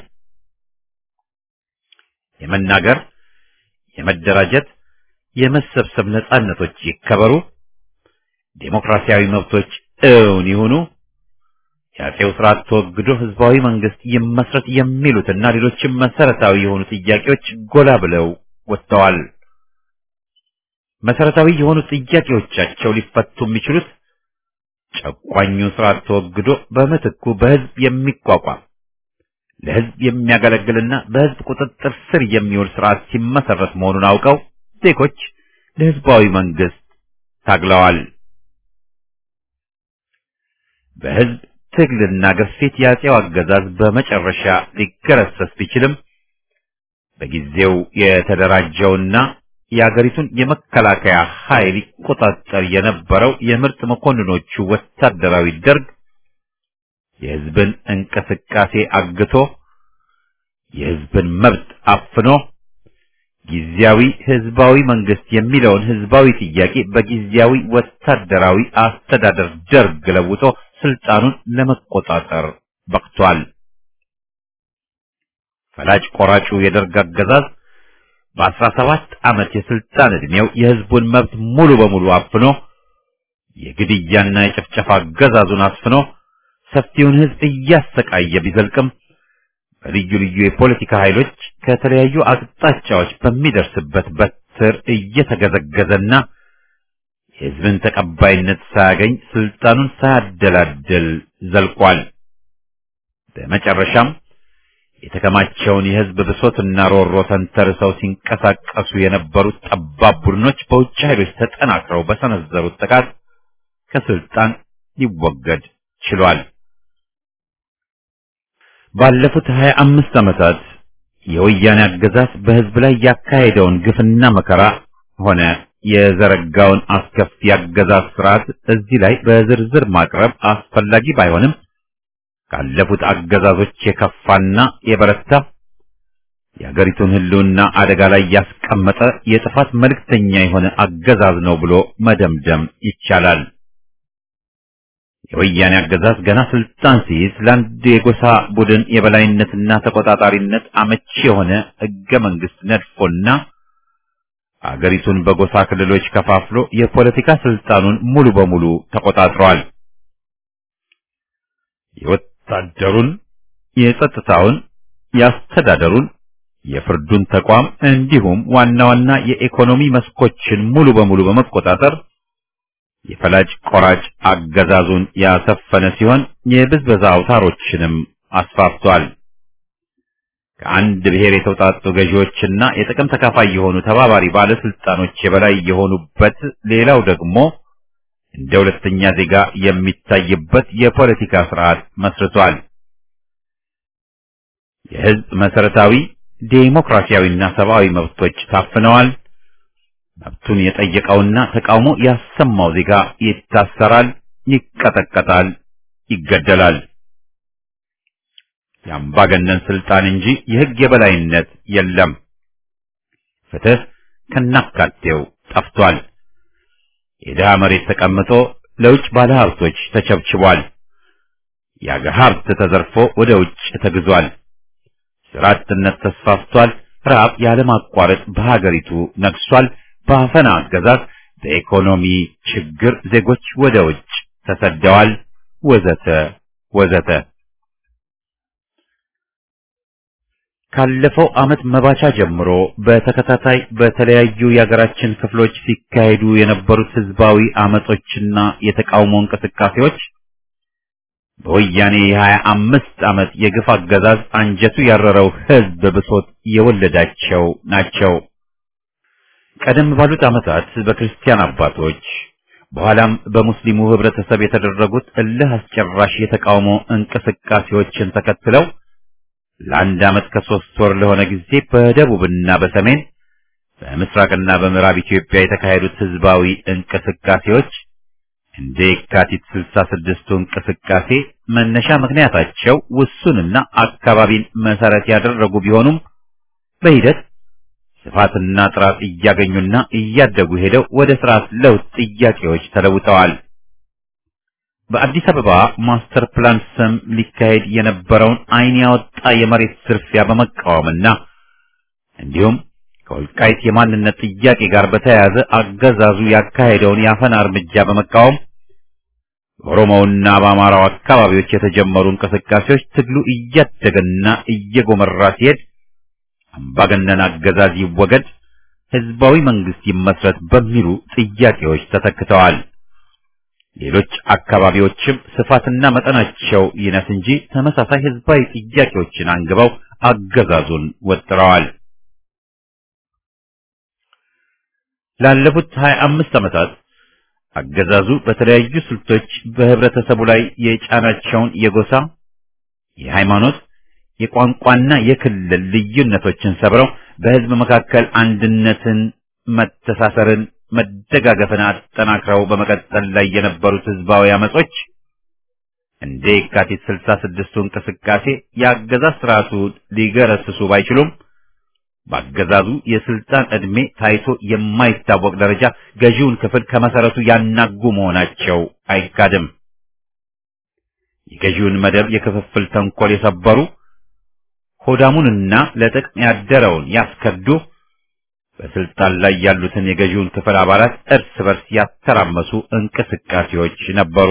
የመናገር፣ የመደራጀት፣ የመሰብሰብ ነጻነቶች ይከበሩ፣ ዴሞክራሲያዊ መብቶች እውን ይሁኑ፣ የአፄው ስርዓት ተወግዶ ህዝባዊ መንግስት ይመስረት የሚሉትና ሌሎችም መሰረታዊ የሆኑ ጥያቄዎች ጎላ ብለው ወጥተዋል። መሰረታዊ የሆኑ ጥያቄዎቻቸው ሊፈቱ የሚችሉት ጨቋኙ ስርዓት ተወግዶ በምትኩ በህዝብ የሚቋቋም ለህዝብ የሚያገለግልና በህዝብ ቁጥጥር ስር የሚውል ስርዓት ሲመሰረት መሆኑን አውቀው ዜጎች ለህዝባዊ መንግስት ታግለዋል። በህዝብ ትግልና ግፊት የአፄው አገዛዝ በመጨረሻ ሊገረሰስ ቢችልም በጊዜው የተደራጀውና የአገሪቱን የመከላከያ ኃይል ይቆጣጠር የነበረው የምርጥ መኮንኖቹ ወታደራዊ ደርግ የህዝብን እንቅስቃሴ አግቶ የህዝብን መብት አፍኖ ጊዜያዊ ህዝባዊ መንግስት የሚለውን ህዝባዊ ጥያቄ በጊዜያዊ ወታደራዊ አስተዳደር ደርግ ለውጦ ስልጣኑን ለመቆጣጠር በቅቷል። ፈላጭ ቆራጩ የደርግ አገዛዝ በአስራ ሰባት ዓመት የስልጣን ዕድሜው የህዝቡን መብት ሙሉ በሙሉ አፍኖ የግድያና የጭፍጨፋ አገዛዙን አስፍኖ ሰፊውን ህዝብ እያሰቃየ ቢዘልቅም በልዩ ልዩ የፖለቲካ ኃይሎች ከተለያዩ አቅጣጫዎች በሚደርስበት በትር እየተገዘገዘና የህዝብን ተቀባይነት ሳያገኝ ስልጣኑን ሳያደላድል ዘልቋል። በመጨረሻም የተከማቸውን የህዝብ ብሶትና ሮሮ ተንተርሰው ሲንቀሳቀሱ የነበሩት ጠባብ ቡድኖች በውጭ ኃይሎች ተጠናክረው በሰነዘሩት ጥቃት ከስልጣን ሊወገድ ችሏል። ባለፉት ሀያ አምስት ዓመታት የወያኔ አገዛዝ በህዝብ ላይ ያካሄደውን ግፍና መከራ ሆነ የዘረጋውን አስከፊ አገዛዝ ስርዓት እዚህ ላይ በዝርዝር ማቅረብ አስፈላጊ ባይሆንም ካለፉት አገዛዞች የከፋና የበረታ የአገሪቱን ህልውና አደጋ ላይ ያስቀመጠ የጥፋት መልእክተኛ የሆነ አገዛዝ ነው ብሎ መደምደም ይቻላል። የወያኔ አገዛዝ ገና ስልጣን ሲይዝ ለአንድ የጎሳ ቡድን የበላይነትና ተቆጣጣሪነት አመቺ የሆነ ህገ መንግስት ነድፎና አገሪቱን በጎሳ ክልሎች ከፋፍሎ የፖለቲካ ስልጣኑን ሙሉ በሙሉ ተቆጣጥሯል። የወታደሩን፣ የጸጥታውን፣ የአስተዳደሩን፣ የፍርዱን ተቋም እንዲሁም ዋና ዋና የኢኮኖሚ መስኮችን ሙሉ በሙሉ በመቆጣጠር የፈላጭ ቆራጭ አገዛዙን ያሰፈነ ሲሆን የብዝበዛ አውታሮችንም አስፋፍቷል። ከአንድ ብሔር የተውጣጡ ገዢዎችና የጥቅም ተካፋይ የሆኑ ተባባሪ ባለስልጣኖች የበላይ የሆኑበት፣ ሌላው ደግሞ እንደ ሁለተኛ ዜጋ የሚታይበት የፖለቲካ ስርዓት መስርቷል። የህዝብ መሰረታዊ ዴሞክራሲያዊና ሰብአዊ መብቶች ታፍነዋል። መብቱን የጠየቀውና ተቃውሞ ያሰማው ዜጋ ይታሰራል፣ ይቀጠቀጣል፣ ይገደላል። የአምባገነን ስልጣን እንጂ የህግ የበላይነት የለም። ፍትህ ከናካቴው ጠፍቷል። የድሃ መሬት ተቀምጦ ለውጭ ባለሀብቶች ተቸብችቧል። የአገር ሀብት ተዘርፎ ወደ ውጭ ተግዟል። ስራ አጥነት ተስፋፍቷል። ረሃብ ያለማቋረጥ በሀገሪቱ ነግሷል። በአፈና አገዛዝ በኢኮኖሚ ችግር ዜጎች ወደ ውጭ ተሰደዋል። ወዘተ ወዘተ። ካለፈው ዓመት መባቻ ጀምሮ በተከታታይ በተለያዩ የሀገራችን ክፍሎች ሲካሄዱ የነበሩት ህዝባዊ አመጾችና የተቃውሞ እንቅስቃሴዎች በወያኔ የሀያ አምስት ዓመት የግፍ አገዛዝ አንጀቱ ያረረው ህዝብ ብሶት የወለዳቸው ናቸው። ቀደም ባሉት ዓመታት በክርስቲያን አባቶች በኋላም በሙስሊሙ ህብረተሰብ የተደረጉት እልህ አስጨራሽ የተቃውሞ እንቅስቃሴዎችን ተከትለው ለአንድ ዓመት ከሶስት ወር ለሆነ ጊዜ በደቡብና በሰሜን በምስራቅና በምዕራብ ኢትዮጵያ የተካሄዱት ህዝባዊ እንቅስቃሴዎች እንደ የካቲት ስልሳ ስድስቱ እንቅስቃሴ መነሻ ምክንያታቸው ውሱንና አካባቢን መሰረት ያደረጉ ቢሆኑም በሂደት ስፋትና ጥራት እያገኙና እያደጉ ሄደው ወደ ስርዓት ለውጥ ጥያቄዎች ተለውጠዋል። በአዲስ አበባ ማስተር ፕላን ስም ሊካሄድ የነበረውን ዓይን ያወጣ የመሬት ዝርፊያ በመቃወምና እንዲሁም ከወልቃይት የማንነት ጥያቄ ጋር በተያያዘ አገዛዙ ያካሄደውን የአፈና እርምጃ በመቃወም በኦሮሞውና በአማራው አካባቢዎች የተጀመሩ እንቅስቃሴዎች ትግሉ እያደገና እየጎመራ ሲሄድ አምባገነን አገዛዝ ይወገድ፣ ህዝባዊ መንግስት ይመስረት በሚሉ ጥያቄዎች ተተክተዋል። ሌሎች አካባቢዎችም ስፋትና መጠናቸው ይነስ እንጂ ተመሳሳይ ህዝባዊ ጥያቄዎችን አንግበው አገዛዙን ወጥረዋል። ላለፉት 25 ዓመታት አገዛዙ በተለያዩ ስልቶች በህብረተሰቡ ላይ የጫናቸውን የጎሳ፣ የሃይማኖት፣ የቋንቋና የክልል ልዩነቶችን ሰብረው በህዝብ መካከል አንድነትን፣ መተሳሰርን፣ መደጋገፍን አጠናክረው በመቀጠል ላይ የነበሩት ህዝባዊ አመጾች እንደ የካቲት ስልሳ ስድስቱ እንቅስቃሴ የአገዛዝ ስርዓቱ ሊገረስሱ ባይችሉም በአገዛዙ የስልጣን ዕድሜ ታይቶ የማይታወቅ ደረጃ ገዢውን ክፍል ከመሰረቱ ያናጉ መሆናቸው አይካድም። የገዢውን መደብ የክፍፍል ተንኮል የሰበሩ ሆዳሙንና ለጥቅም ያደረውን ያስከዱ በስልጣን ላይ ያሉትን የገዢውን ክፍል አባላት እርስ በርስ ያተራመሱ እንቅስቃሴዎች ነበሩ።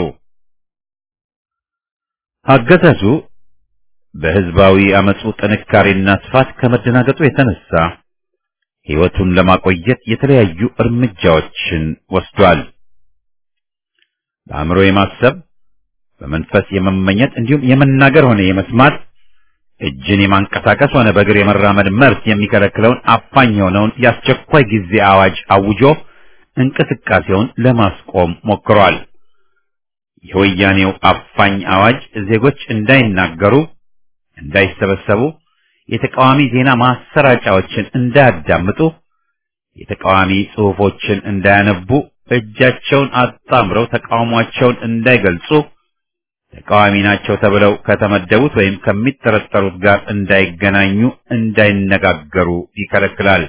አገዛዙ በህዝባዊ አመፁ ጥንካሬና ስፋት ከመደናገጡ የተነሳ ሕይወቱን ለማቆየት የተለያዩ እርምጃዎችን ወስዷል። በአእምሮ የማሰብ በመንፈስ የመመኘት እንዲሁም የመናገር ሆነ የመስማት እጅን የማንቀሳቀስ ሆነ በእግር የመራመድ መብት የሚከለክለውን አፋኝ የሆነውን የአስቸኳይ ጊዜ አዋጅ አውጆ እንቅስቃሴውን ለማስቆም ሞክሯል። የወያኔው አፋኝ አዋጅ ዜጎች እንዳይናገሩ፣ እንዳይሰበሰቡ፣ የተቃዋሚ ዜና ማሰራጫዎችን እንዳያዳምጡ፣ የተቃዋሚ ጽሑፎችን እንዳያነቡ፣ እጃቸውን አጣምረው ተቃውሟቸውን እንዳይገልጹ፣ ተቃዋሚ ናቸው ተብለው ከተመደቡት ወይም ከሚጠረጠሩት ጋር እንዳይገናኙ፣ እንዳይነጋገሩ ይከለክላል።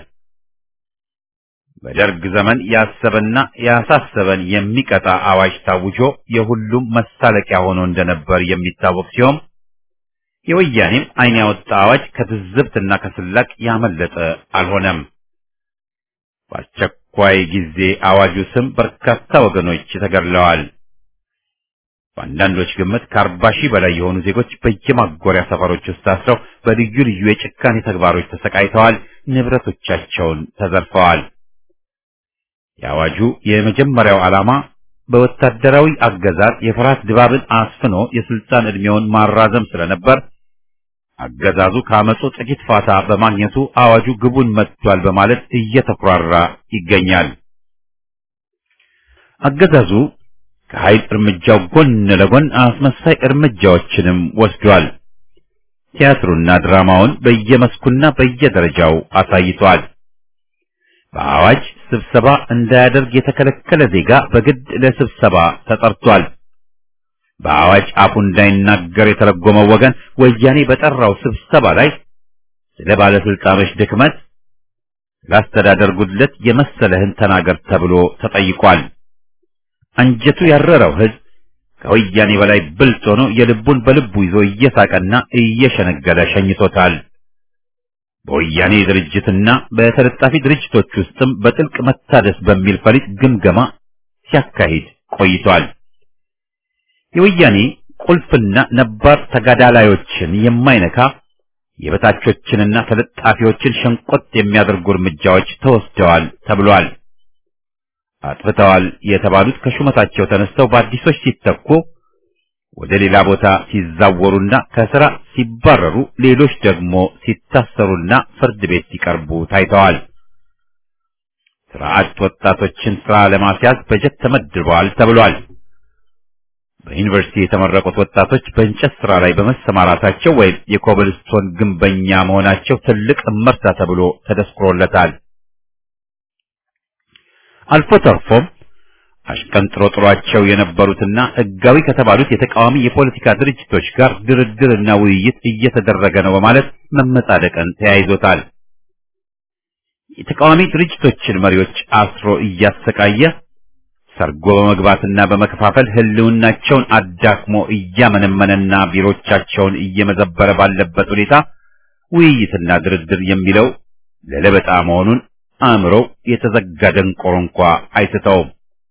በደርግ ዘመን ያሰበና ያሳሰበን የሚቀጣ አዋጅ ታውጆ የሁሉም መሳለቂያ ሆኖ እንደነበር የሚታወቅ ሲሆን የወያኔም ዓይን ያወጣ አዋጅ ከትዝብትና ከስላቅ ያመለጠ አልሆነም። በአስቸኳይ ጊዜ አዋጁ ስም በርካታ ወገኖች ተገድለዋል። በአንዳንዶች ግምት ከአርባ ሺህ በላይ የሆኑ ዜጎች በየማጎሪያ ሰፈሮች ውስጥ ታስረው በልዩ ልዩ የጭካኔ ተግባሮች ተሰቃይተዋል፣ ንብረቶቻቸውን ተዘርፈዋል። የአዋጁ የመጀመሪያው ዓላማ በወታደራዊ አገዛዝ የፍርሃት ድባብን አስፍኖ የስልጣን ዕድሜውን ማራዘም ስለነበር አገዛዙ ከአመፁ ጥቂት ፋታ በማግኘቱ አዋጁ ግቡን መጥቷል በማለት እየተኩራራ ይገኛል። አገዛዙ ከኃይል እርምጃው ጎን ለጎን አስመሳይ እርምጃዎችንም ወስዷል። ቲያትሩና ድራማውን በየመስኩና በየደረጃው አሳይቷል። በአዋጅ ስብሰባ እንዳያደርግ የተከለከለ ዜጋ በግድ ለስብሰባ ተጠርቷል። በአዋጅ አፉ እንዳይናገር የተረጎመው ወገን ወያኔ በጠራው ስብሰባ ላይ ስለ ባለስልጣኖች ድክመት፣ ለአስተዳደር ጉድለት የመሰለህን ተናገር ተብሎ ተጠይቋል። አንጀቱ ያረረው ሕዝብ ከወያኔ በላይ ብልጥ ሆኖ የልቡን በልቡ ይዞ እየሳቀና እየሸነገለ ሸኝቶታል። በወያኔ ድርጅትና በተለጣፊ ድርጅቶች ውስጥም በጥልቅ መታደስ በሚል ፈሊጥ ግምገማ ሲያካሂድ ቆይቷል። የወያኔ ቁልፍና ነባር ተጋዳላዮችን የማይነካ የበታቾችንና ተለጣፊዎችን ሸንቆጥ የሚያደርጉ እርምጃዎች ተወስደዋል ተብሏል። አጥፍተዋል የተባሉት ከሹመታቸው ተነስተው በአዲሶች ሲተኩ ወደ ሌላ ቦታ ሲዛወሩና ከስራ ሲባረሩ፣ ሌሎች ደግሞ ሲታሰሩና ፍርድ ቤት ሲቀርቡ ታይተዋል። ስራ አጥ ወጣቶችን ስራ ለማስያዝ በጀት ተመድበዋል ተብሏል። በዩኒቨርሲቲ የተመረቁት ወጣቶች በእንጨት ስራ ላይ በመሰማራታቸው ወይም የኮብልስቶን ግንበኛ መሆናቸው ትልቅ እመርታ ተብሎ ተደስክሮለታል። አልፎ ተርፎም አሽቀንጥሮ ጥሯቸው የነበሩትና ሕጋዊ ከተባሉት የተቃዋሚ የፖለቲካ ድርጅቶች ጋር ድርድርና ውይይት እየተደረገ ነው በማለት መመጻደቅን ተያይዞታል። የተቃዋሚ ድርጅቶችን መሪዎች አስሮ እያሰቃየ ሰርጎ በመግባትና በመከፋፈል ህልውናቸውን አዳክሞ እያመነመነና ቢሮቻቸውን እየመዘበረ ባለበት ሁኔታ ውይይትና ድርድር የሚለው ለለበጣ መሆኑን አእምሮ የተዘጋ ደንቆሮ እንኳ አይስተውም።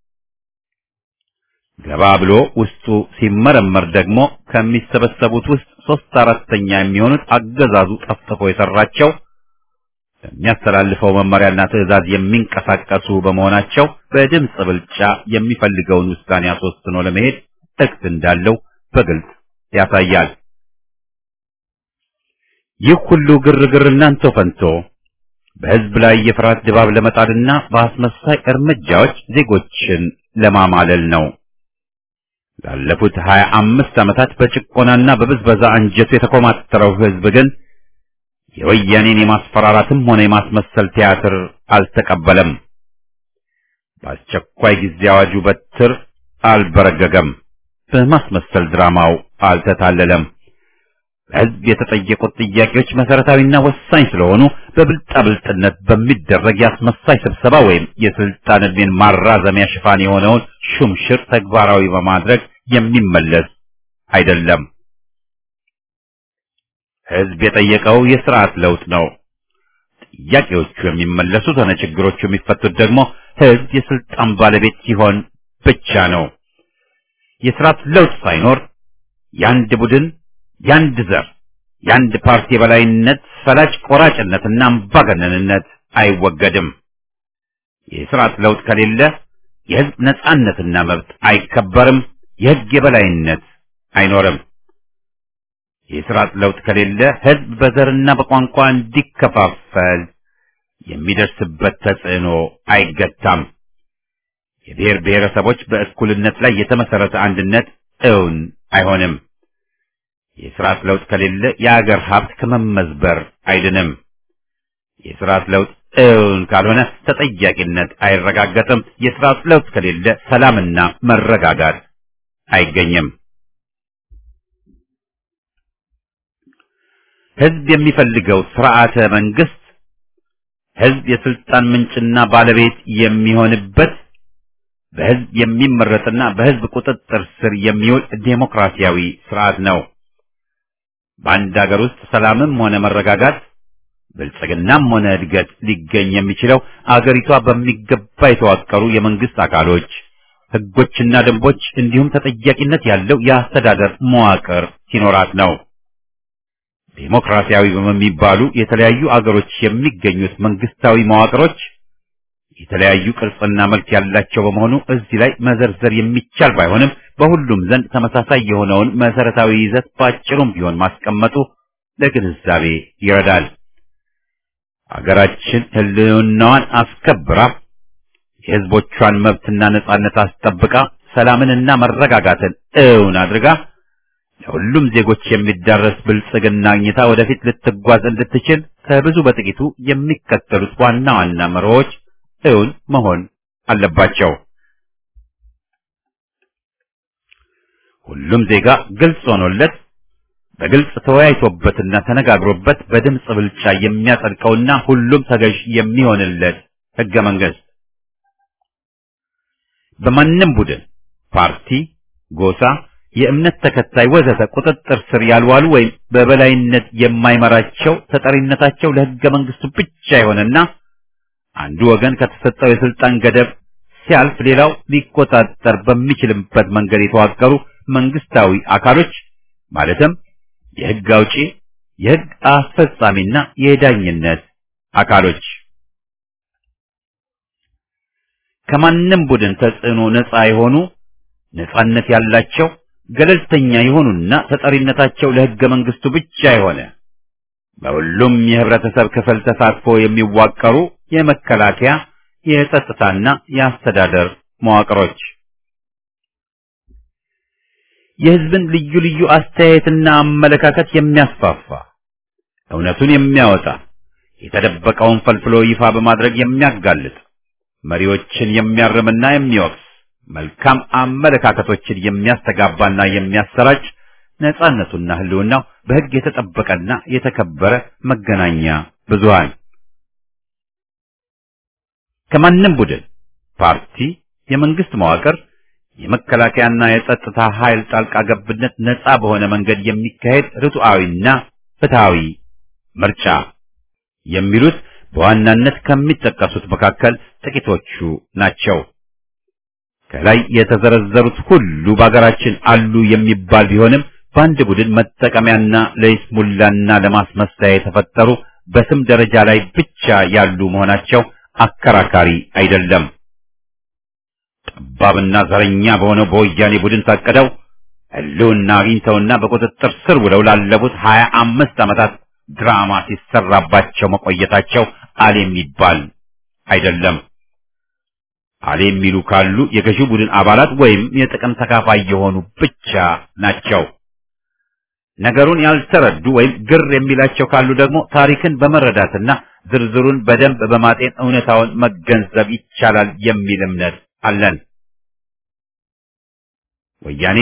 ገባ ብሎ ውስጡ ሲመረመር ደግሞ ከሚሰበሰቡት ውስጥ ሶስት አራተኛ የሚሆኑት አገዛዙ ጠፍጥፎ የሰራቸው በሚያስተላልፈው መመሪያና ትዕዛዝ የሚንቀሳቀሱ በመሆናቸው በድምፅ ብልጫ የሚፈልገውን ውሳኔ አስወስኖ ለመሄድ እቅድ እንዳለው በግልጽ ያሳያል። ይህ ሁሉ ግርግር እናንተ ፈንቶ በህዝብ ላይ የፍርሃት ድባብ ለመጣልና በአስመሳይ እርምጃዎች ዜጎችን ለማማለል ነው። ላለፉት ሀያ አምስት ዓመታት በጭቆናና በብዝበዛ አንጀቱ የተኮማተረው ሕዝብ ግን የወያኔን የማስፈራራትም ሆነ የማስመሰል ቲያትር አልተቀበለም። በአስቸኳይ ጊዜ አዋጁ በትር አልበረገገም። በማስመሰል ድራማው አልተታለለም። በሕዝብ የተጠየቁት ጥያቄዎች መሰረታዊና ወሳኝ ስለሆኑ በብልጣብልጥነት በሚደረግ የአስመሳይ ስብሰባ ወይም የስልጣን ዕድሜን ማራዘሚያ ሽፋን የሆነውን ሹምሽር ተግባራዊ በማድረግ የሚመለስ አይደለም። ሕዝብ የጠየቀው የስርዓት ለውጥ ነው። ጥያቄዎቹ የሚመለሱት ሆነ ችግሮቹ የሚፈቱት ደግሞ ሕዝብ የስልጣን ባለቤት ሲሆን ብቻ ነው። የስርዓት ለውጥ ሳይኖር የአንድ ቡድን የአንድ ዘር የአንድ ፓርቲ የበላይነት ፈላጭ ቆራጭነትና አምባገነንነት አይወገድም። የስርዓት ለውጥ ከሌለ የሕዝብ ነጻነትና መብት አይከበርም። የሕግ የበላይነት አይኖርም። የስርዓት ለውጥ ከሌለ ሕዝብ በዘርና በቋንቋ እንዲከፋፈል የሚደርስበት ተጽዕኖ አይገታም። የብሔር ብሔረሰቦች በእኩልነት ላይ የተመሰረተ አንድነት እውን አይሆንም። የስርዓት ለውጥ ከሌለ የአገር ሀብት ከመመዝበር አይድንም። የስርዓት ለውጥ እውን ካልሆነ ተጠያቂነት አይረጋገጥም። የስርዓት ለውጥ ከሌለ ሰላምና መረጋጋት አይገኝም። ሕዝብ የሚፈልገው ስርዓተ መንግስት ሕዝብ የስልጣን ምንጭና ባለቤት የሚሆንበት በሕዝብ የሚመረጥና በሕዝብ ቁጥጥር ስር የሚውል ዴሞክራሲያዊ ስርዓት ነው። በአንድ ሀገር ውስጥ ሰላምም ሆነ መረጋጋት ብልጽግናም ሆነ እድገት ሊገኝ የሚችለው አገሪቷ በሚገባ የተዋቀሩ የመንግስት አካሎች፣ ህጎችና ደንቦች እንዲሁም ተጠያቂነት ያለው የአስተዳደር መዋቅር ሲኖራት ነው። ዴሞክራሲያዊ በሚባሉ የተለያዩ አገሮች የሚገኙት መንግስታዊ መዋቅሮች የተለያዩ ቅርጽና መልክ ያላቸው በመሆኑ እዚህ ላይ መዘርዘር የሚቻል ባይሆንም በሁሉም ዘንድ ተመሳሳይ የሆነውን መሰረታዊ ይዘት ባጭሩም ቢሆን ማስቀመጡ ለግንዛቤ ይረዳል። አገራችን ህልውናዋን አስከብራ የህዝቦቿን መብትና ነጻነት አስጠብቃ ሰላምንና መረጋጋትን እውን አድርጋ ለሁሉም ዜጎች የሚዳረስ ብልጽግና አግኝታ ወደፊት ልትጓዝ እንድትችል ከብዙ በጥቂቱ የሚከተሉት ዋና ዋና መርሆች እውን መሆን አለባቸው። ሁሉም ዜጋ ግልጽ ሆኖለት በግልጽ ተወያይቶበትና ተነጋግሮበት በድምፅ ብልጫ የሚያጸድቀውና ሁሉም ተገዥ የሚሆንለት ህገ መንግስት በማንም ቡድን፣ ፓርቲ፣ ጎሳ፣ የእምነት ተከታይ ወዘተ ቁጥጥር ስር ያልዋሉ ወይም በበላይነት የማይመራቸው ተጠሪነታቸው ለህገ መንግስቱ ብቻ የሆነና አንዱ ወገን ከተሰጠው የስልጣን ገደብ ሲያልፍ ሌላው ሊቆጣጠር በሚችልበት መንገድ የተዋቀሩ መንግስታዊ አካሎች ማለትም የህግ አውጪ፣ የህግ አስፈጻሚና የዳኝነት አካሎች ከማንም ቡድን ተጽዕኖ ነፃ የሆኑ ነፃነት ያላቸው ገለልተኛ የሆኑና ተጠሪነታቸው ለህገ መንግስቱ ብቻ የሆነ በሁሉም የህብረተሰብ ክፍል ተሳትፎ የሚዋቀሩ የመከላከያ የጸጥታና የአስተዳደር መዋቅሮች የህዝብን ልዩ ልዩ አስተያየትና አመለካከት የሚያስፋፋ እውነቱን የሚያወጣ የተደበቀውን ፈልፍሎ ይፋ በማድረግ የሚያጋልጥ መሪዎችን የሚያርምና የሚወቅስ መልካም አመለካከቶችን የሚያስተጋባና የሚያሰራጭ ነጻነቱና ህልውናው በህግ የተጠበቀና የተከበረ መገናኛ ብዙሃን ከማንም ቡድን፣ ፓርቲ፣ የመንግስት መዋቅር፣ የመከላከያና የጸጥታ ኃይል ጣልቃ ገብነት ነጻ በሆነ መንገድ የሚካሄድ ርቱዓዊና ፍትሃዊ ምርጫ የሚሉት በዋናነት ከሚጠቀሱት መካከል ጥቂቶቹ ናቸው። ከላይ የተዘረዘሩት ሁሉ በአገራችን አሉ የሚባል ቢሆንም በአንድ ቡድን መጠቀሚያና ለይስሙላና ለማስመሰያ የተፈጠሩ በስም ደረጃ ላይ ብቻ ያሉ መሆናቸው አከራካሪ አይደለም። ጠባብና ዘረኛ በሆነው በወያኔ ቡድን ታቅደው ህልውና አግኝተውና በቁጥጥር ስር ውለው ላለፉት ሀያ አምስት ዓመታት ድራማ ሲሰራባቸው መቆየታቸው አል የሚባል አይደለም። አሌ የሚሉ ካሉ የገዢው ቡድን አባላት ወይም የጥቅም ተካፋይ የሆኑ ብቻ ናቸው። ነገሩን ያልተረዱ ወይም ግር የሚላቸው ካሉ ደግሞ ታሪክን በመረዳትና ዝርዝሩን በደንብ በማጤን እውነታውን መገንዘብ ይቻላል የሚል እምነት አለን። ወያኔ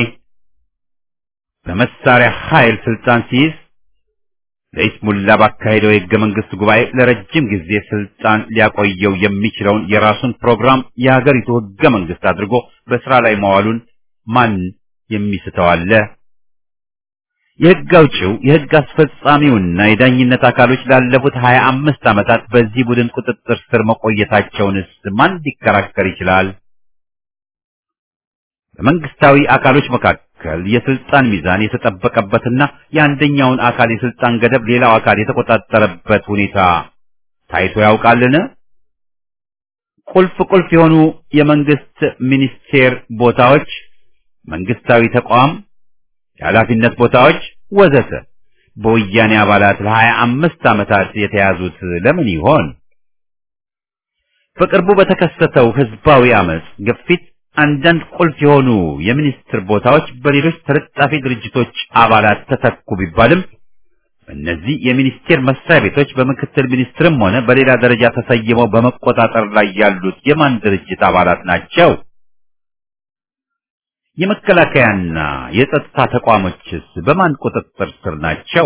በመሳሪያ ኃይል ስልጣን ሲይዝ ለይስሙላ ባካሄደው የሕገ መንግሥት ጉባኤ ለረጅም ጊዜ ስልጣን ሊያቆየው የሚችለውን የራሱን ፕሮግራም የሀገሪቱ ሕገ መንግሥት አድርጎ በስራ ላይ መዋሉን ማን የሚስተው አለ? የሕግ አውጪው የሕግ አስፈጻሚውና የዳኝነት አካሎች ላለፉት ሀያ አምስት ዓመታት በዚህ ቡድን ቁጥጥር ስር መቆየታቸውንስ ማን ሊከራከር ይችላል? በመንግስታዊ አካሎች መካከል የስልጣን ሚዛን የተጠበቀበትና የአንደኛውን አካል የስልጣን ገደብ ሌላው አካል የተቆጣጠረበት ሁኔታ ታይቶ ያውቃልን? ቁልፍ ቁልፍ የሆኑ የመንግስት ሚኒስቴር ቦታዎች፣ መንግስታዊ ተቋም የኃላፊነት ቦታዎች ወዘተ በወያኔ አባላት ለሀያ አምስት ዓመታት የተያዙት ለምን ይሆን? በቅርቡ በተከሰተው ህዝባዊ አመጽ ግፊት አንዳንድ ቁልፍ የሆኑ የሚኒስትር ቦታዎች በሌሎች ተለጣፊ ድርጅቶች አባላት ተተኩ ቢባልም እነዚህ የሚኒስቴር መስሪያ ቤቶች በምክትል ሚኒስትርም ሆነ በሌላ ደረጃ ተሰይመው በመቆጣጠር ላይ ያሉት የማን ድርጅት አባላት ናቸው? የመከላከያና የጸጥታ ተቋሞችስ በማን ቁጥጥር ስር ናቸው?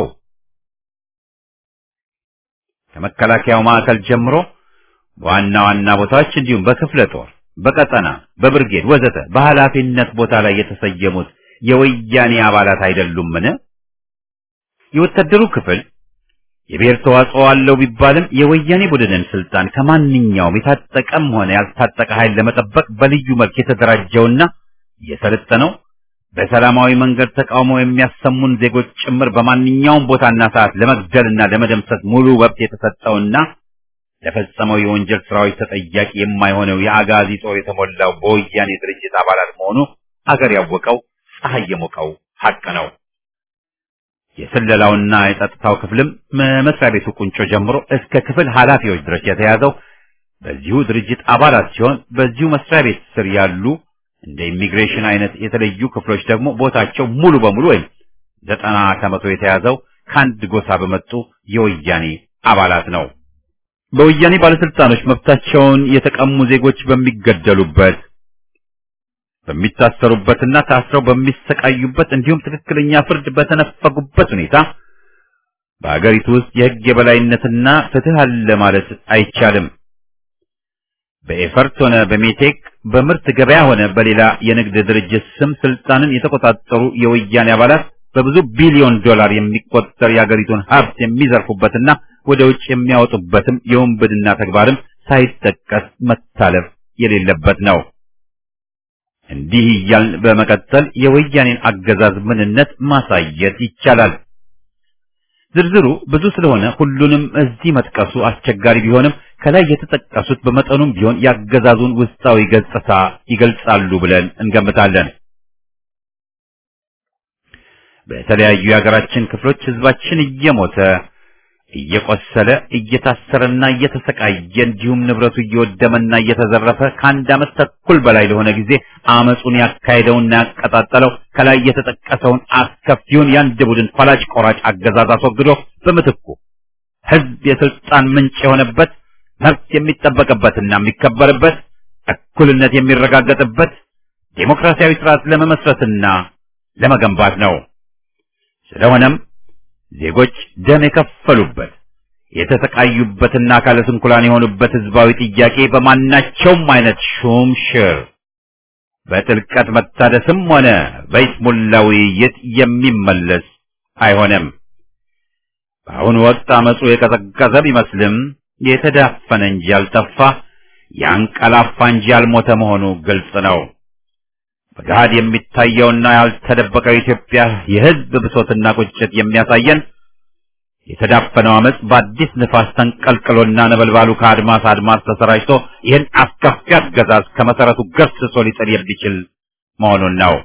ከመከላከያው ማዕከል ጀምሮ በዋና ዋና ቦታዎች እንዲሁም በክፍለ ጦር፣ በቀጠና፣ በብርጌድ ወዘተ በኃላፊነት ቦታ ላይ የተሰየሙት የወያኔ አባላት አይደሉምን? የወታደሩ ክፍል የብሔር ተዋጽኦ አለው ቢባልም የወያኔ ቡድንን ስልጣን ከማንኛውም የታጠቀም ሆነ ያልታጠቀ ኃይል ለመጠበቅ በልዩ መልክ የተደራጀውና የሰለጠነው በሰላማዊ መንገድ ተቃውሞ የሚያሰሙን ዜጎች ጭምር በማንኛውም ቦታና ሰዓት ለመግደልና ለመደምሰስ ሙሉ መብት የተሰጠውና ለፈጸመው የወንጀል ስራዎች ተጠያቂ የማይሆነው የአጋዚ ጦር የተሞላው በወያኔ ድርጅት አባላት መሆኑ አገር ያወቀው ፀሐይ የሞቀው ሀቅ ነው። የስለላውና የጸጥታው ክፍልም መስሪያ ቤቱ ቁንጮ ጀምሮ እስከ ክፍል ኃላፊዎች ድረስ የተያዘው በዚሁ ድርጅት አባላት ሲሆን በዚሁ መስሪያ ቤት ስር ያሉ እንደ ኢሚግሬሽን አይነት የተለዩ ክፍሎች ደግሞ ቦታቸው ሙሉ በሙሉ ወይም ዘጠና ከመቶ የተያዘው ከአንድ ጎሳ በመጡ የወያኔ አባላት ነው። በወያኔ ባለስልጣኖች መብታቸውን የተቀሙ ዜጎች በሚገደሉበት በሚታሰሩበትና ታስረው በሚሰቃዩበት እንዲሁም ትክክለኛ ፍርድ በተነፈጉበት ሁኔታ በአገሪቱ ውስጥ የሕግ የበላይነትና ፍትህ አለ ማለት አይቻልም። በኤፈርት ሆነ በሜቴክ በምርት ገበያ ሆነ በሌላ የንግድ ድርጅት ስም ስልጣንን የተቆጣጠሩ የወያኔ አባላት በብዙ ቢሊዮን ዶላር የሚቆጠር የአገሪቱን ሀብት የሚዘርፉበትና ወደ ውጭ የሚያወጡበትም የወንብድና ተግባርም ሳይጠቀስ መታለፍ የሌለበት ነው። እንዲህ እያልን በመቀጠል የወያኔን አገዛዝ ምንነት ማሳየት ይቻላል። ዝርዝሩ ብዙ ስለሆነ ሁሉንም እዚህ መጥቀሱ አስቸጋሪ ቢሆንም ከላይ የተጠቀሱት በመጠኑም ቢሆን ያገዛዙን ውስጣዊ ገጽታ ይገልጻሉ ብለን እንገምታለን። በተለያዩ የሀገራችን ክፍሎች ህዝባችን እየሞተ እየቆሰለ እየታሰረና እየተሰቃየ እንዲሁም ንብረቱ እየወደመና እየተዘረፈ ከአንድ ዓመት ተኩል በላይ ለሆነ ጊዜ አመጹን ያካሄደውና ያቀጣጠለው ከላይ የተጠቀሰውን አስከፊውን የአንድ ቡድን ፈላጭ ቆራጭ አገዛዝ አስወግዶ በምትኩ ህዝብ የስልጣን ምንጭ የሆነበት መብት የሚጠበቅበትና የሚከበርበት እኩልነት የሚረጋገጥበት ዴሞክራሲያዊ ስርዓት ለመመስረትና ለመገንባት ነው። ስለሆነም ዜጎች ደም የከፈሉበት የተሰቃዩበትና አካለ ስንኩላን የሆኑበት ህዝባዊ ጥያቄ በማናቸውም አይነት ሹም ሽር በጥልቀት መታደስም ሆነ በይስሙላ ውይይት የሚመለስ አይሆንም። በአሁኑ ወቅት አመፁ የቀዘቀዘ ቢመስልም የተዳፈነ እንጂ ያልጠፋ ያንቀላፋ እንጂ ያልሞተ መሆኑ ግልጽ ነው። በገሃድ የሚታየውና ያልተደበቀው የኢትዮጵያ የህዝብ ብሶትና ቁጭት የሚያሳየን የተዳፈነው አመፅ በአዲስ ንፋስ ተንቀልቅሎና ነበልባሉ ከአድማስ አድማስ ተሰራጭቶ ይህን አስከፊ አገዛዝ ከመሰረቱ ገርስሶ ሊጥል የሚችል መሆኑን ነው።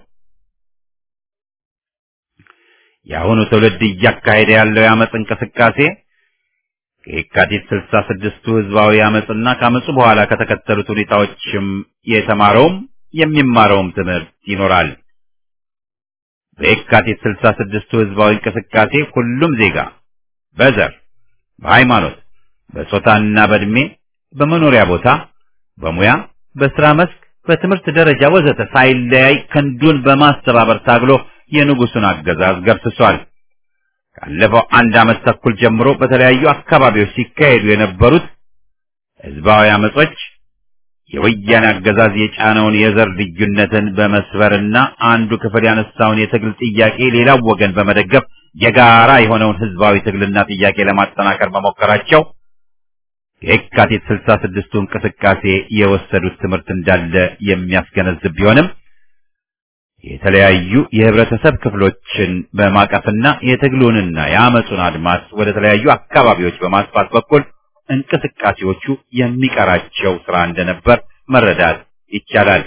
የአሁኑ ትውልድ እያካሄደ ያለው የአመፅ እንቅስቃሴ ከየካቲት ስልሳ ስድስቱ ህዝባዊ አመፅና ከአመፁ በኋላ ከተከተሉት ሁኔታዎችም የተማረውም የሚማረውም ትምህርት ይኖራል። በየካቲት ስልሳ ስድስቱ ህዝባዊ እንቅስቃሴ ሁሉም ዜጋ በዘር፣ በሃይማኖት፣ በጾታና በእድሜ፣ በመኖሪያ ቦታ፣ በሙያ፣ በስራ መስክ፣ በትምህርት ደረጃ ወዘተ ሳይለያይ ክንዱን በማስተባበር ታግሎ የንጉሱን አገዛዝ ገርስሷል። ካለፈው አንድ ዓመት ተኩል ጀምሮ በተለያዩ አካባቢዎች ሲካሄዱ የነበሩት ህዝባዊ አመጾች የወያኔ አገዛዝ የጫነውን የዘር ልዩነትን በመስበርና አንዱ ክፍል ያነሳውን የትግል ጥያቄ ሌላው ወገን በመደገፍ የጋራ የሆነውን ህዝባዊ ትግልና ጥያቄ ለማጠናከር መሞከራቸው የካቲት ስልሳ ስድስቱ እንቅስቃሴ የወሰዱት ትምህርት እንዳለ የሚያስገነዝብ ቢሆንም የተለያዩ የህብረተሰብ ክፍሎችን በማቀፍና የትግሉንና የአመፁን አድማስ ወደ ተለያዩ አካባቢዎች በማስፋት በኩል እንቅስቃሴዎቹ የሚቀራቸው ስራ እንደነበር መረዳት ይቻላል።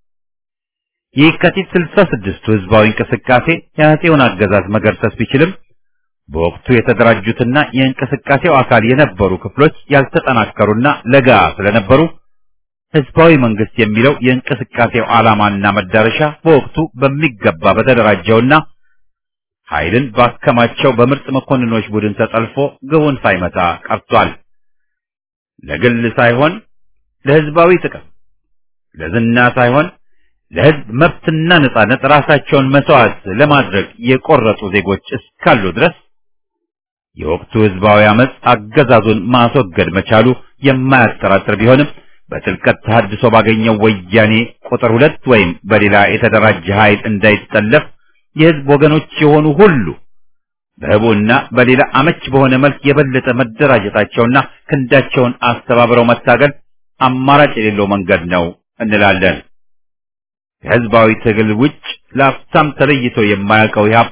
የካቲት ስልሳ ስድስቱ ህዝባዊ እንቅስቃሴ የአፄውን አገዛዝ መገርሰስ ቢችልም በወቅቱ የተደራጁትና የእንቅስቃሴው አካል የነበሩ ክፍሎች ያልተጠናከሩና ለጋ ስለነበሩ ህዝባዊ መንግስት የሚለው የእንቅስቃሴው ዓላማና መዳረሻ በወቅቱ በሚገባ በተደራጀውና ኃይልን ባከማቸው በምርጥ መኮንኖች ቡድን ተጠልፎ ግቡን ሳይመታ ቀርቷል። ለግል ሳይሆን ለህዝባዊ ጥቅም፣ ለዝና ሳይሆን ለህዝብ መብትና ነጻነት ራሳቸውን መስዋዕት ለማድረግ የቆረጡ ዜጎች እስካሉ ድረስ የወቅቱ ህዝባዊ አመፅ አገዛዙን ማስወገድ መቻሉ የማያጠራጥር ቢሆንም በጥልቀት ተሐድሶ ባገኘው ወያኔ ቁጥር ሁለት ወይም በሌላ የተደራጀ ኃይል እንዳይጠለፍ የህዝብ ወገኖች የሆኑ ሁሉ በህቡና በሌላ አመች በሆነ መልክ የበለጠ መደራጀታቸውና ክንዳቸውን አስተባብረው መታገል አማራጭ የሌለው መንገድ ነው እንላለን። ከህዝባዊ ትግል ውጭ ለአፍታም ተለይቶ የማያውቀው ኢህአፓ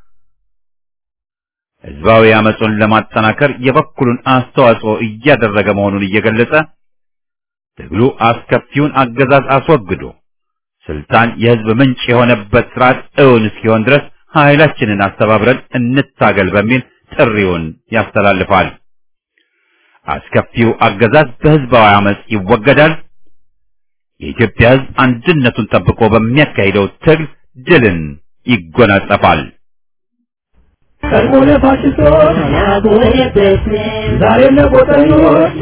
ህዝባዊ አመፁን ለማጠናከር የበኩሉን አስተዋጽኦ እያደረገ መሆኑን እየገለጸ ትግሉ አስከፊውን አገዛዝ አስወግዶ ስልጣን የህዝብ ምንጭ የሆነበት ስርዓት እውን እስኪሆን ድረስ ኃይላችንን አስተባብረን እንታገል በሚል ጥሪውን ያስተላልፋል። አስከፊው አገዛዝ በህዝባዊ አመፅ ይወገዳል። የኢትዮጵያ ህዝብ አንድነቱን ጠብቆ በሚያካሂደው ትግል ድልን ይጎናጸፋል። ቀድሞ ለፋሽስቶች ዛሬ ለቆጠኞች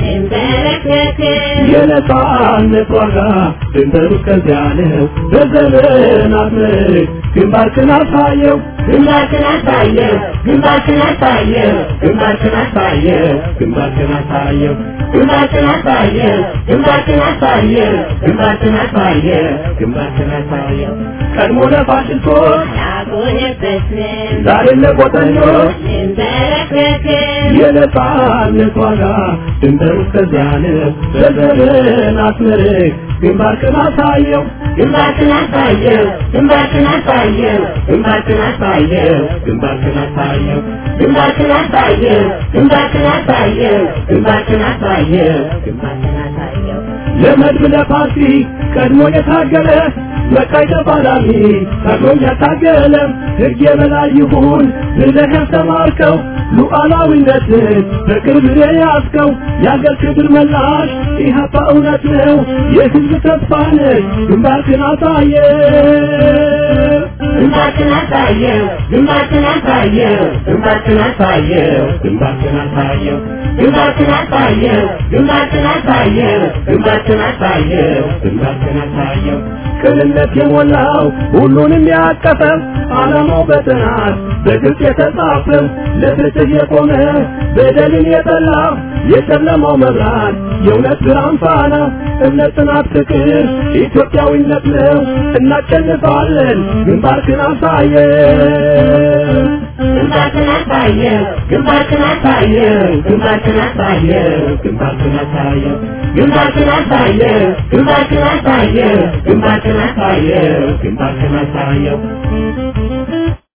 የነጻነት ዋጋ ድንበሩ እስከዚያ ነው። በዘመናት ምርክ ግንባርክን አሳየው ግንባርክን አሳየው ግንባርክን አሳየው ግንባርክን አሳየው ግንባርክን አሳየው ግንባርክን አሳየው ግንባርክን አሳየው ግንባርክን አሳየው ግንባርክን አሳየው ቀድሞ ለፋሽስቶች አልቆየበትም ዛሬ ለቆጠኞች እንበረከክም የነጻነት ዋጋ ድንበሩ እስከዚያ ነው። በዘመናት ምርክ ግንባርክን አሳየው ግንባርክን አሳየው ግንባርክን አሳየው ግንባርክን አሳየው ግንባርክን አሳየው ግንባርክን አሳየው ግንባርክን አሳየው ግንባርክን አሳየው ግንባርክን አሳየው ለመድብ ለፓርቲ ቀድሞ የታገለ መቃይ ተፋላሚ ታግሎም ያታገለ ሕግ የበላይ ይሁን ብለህ ያስተማርከው ሉዓላዊነትን በቅርብ የያዝከው የአገር ክብር መላሽ ኢህአፓ እውነት ነው የሕዝብ ተስፋ ነህ ግንባርክን አሳየ ግንባርክን አሳየው ግንባርክን አሳየው ግንባርክን አሳየው ግንባርክን አሳየው ግንባርክን አሳየው ግንባርክን አሳየው ግንባርክን አሳየው ግንባርክን አሳየው ቅንነት የሞላው ሁሉንም ያቀፈው ዓላማው በጥናት በግልጽ የተጻፈው ለፍትህ የቆመ በደልን የጠላ የጨለማው መብራት የእውነት ብርሃን ፋና እምነት፣ ጽናት፣ ፍቅር ኢትዮጵያዊነት ነው። እናሸንፋለን። ግንባርክን አሳየው ግንባርክን አሳየው ግንባርክን አሳየው ግንባርክን አሳየው ግንባርክን አሳየው ግንባርክን አሳየው ግንባርክን አሳየው ግንባርክን አሳየው ግንባርክን አሳየው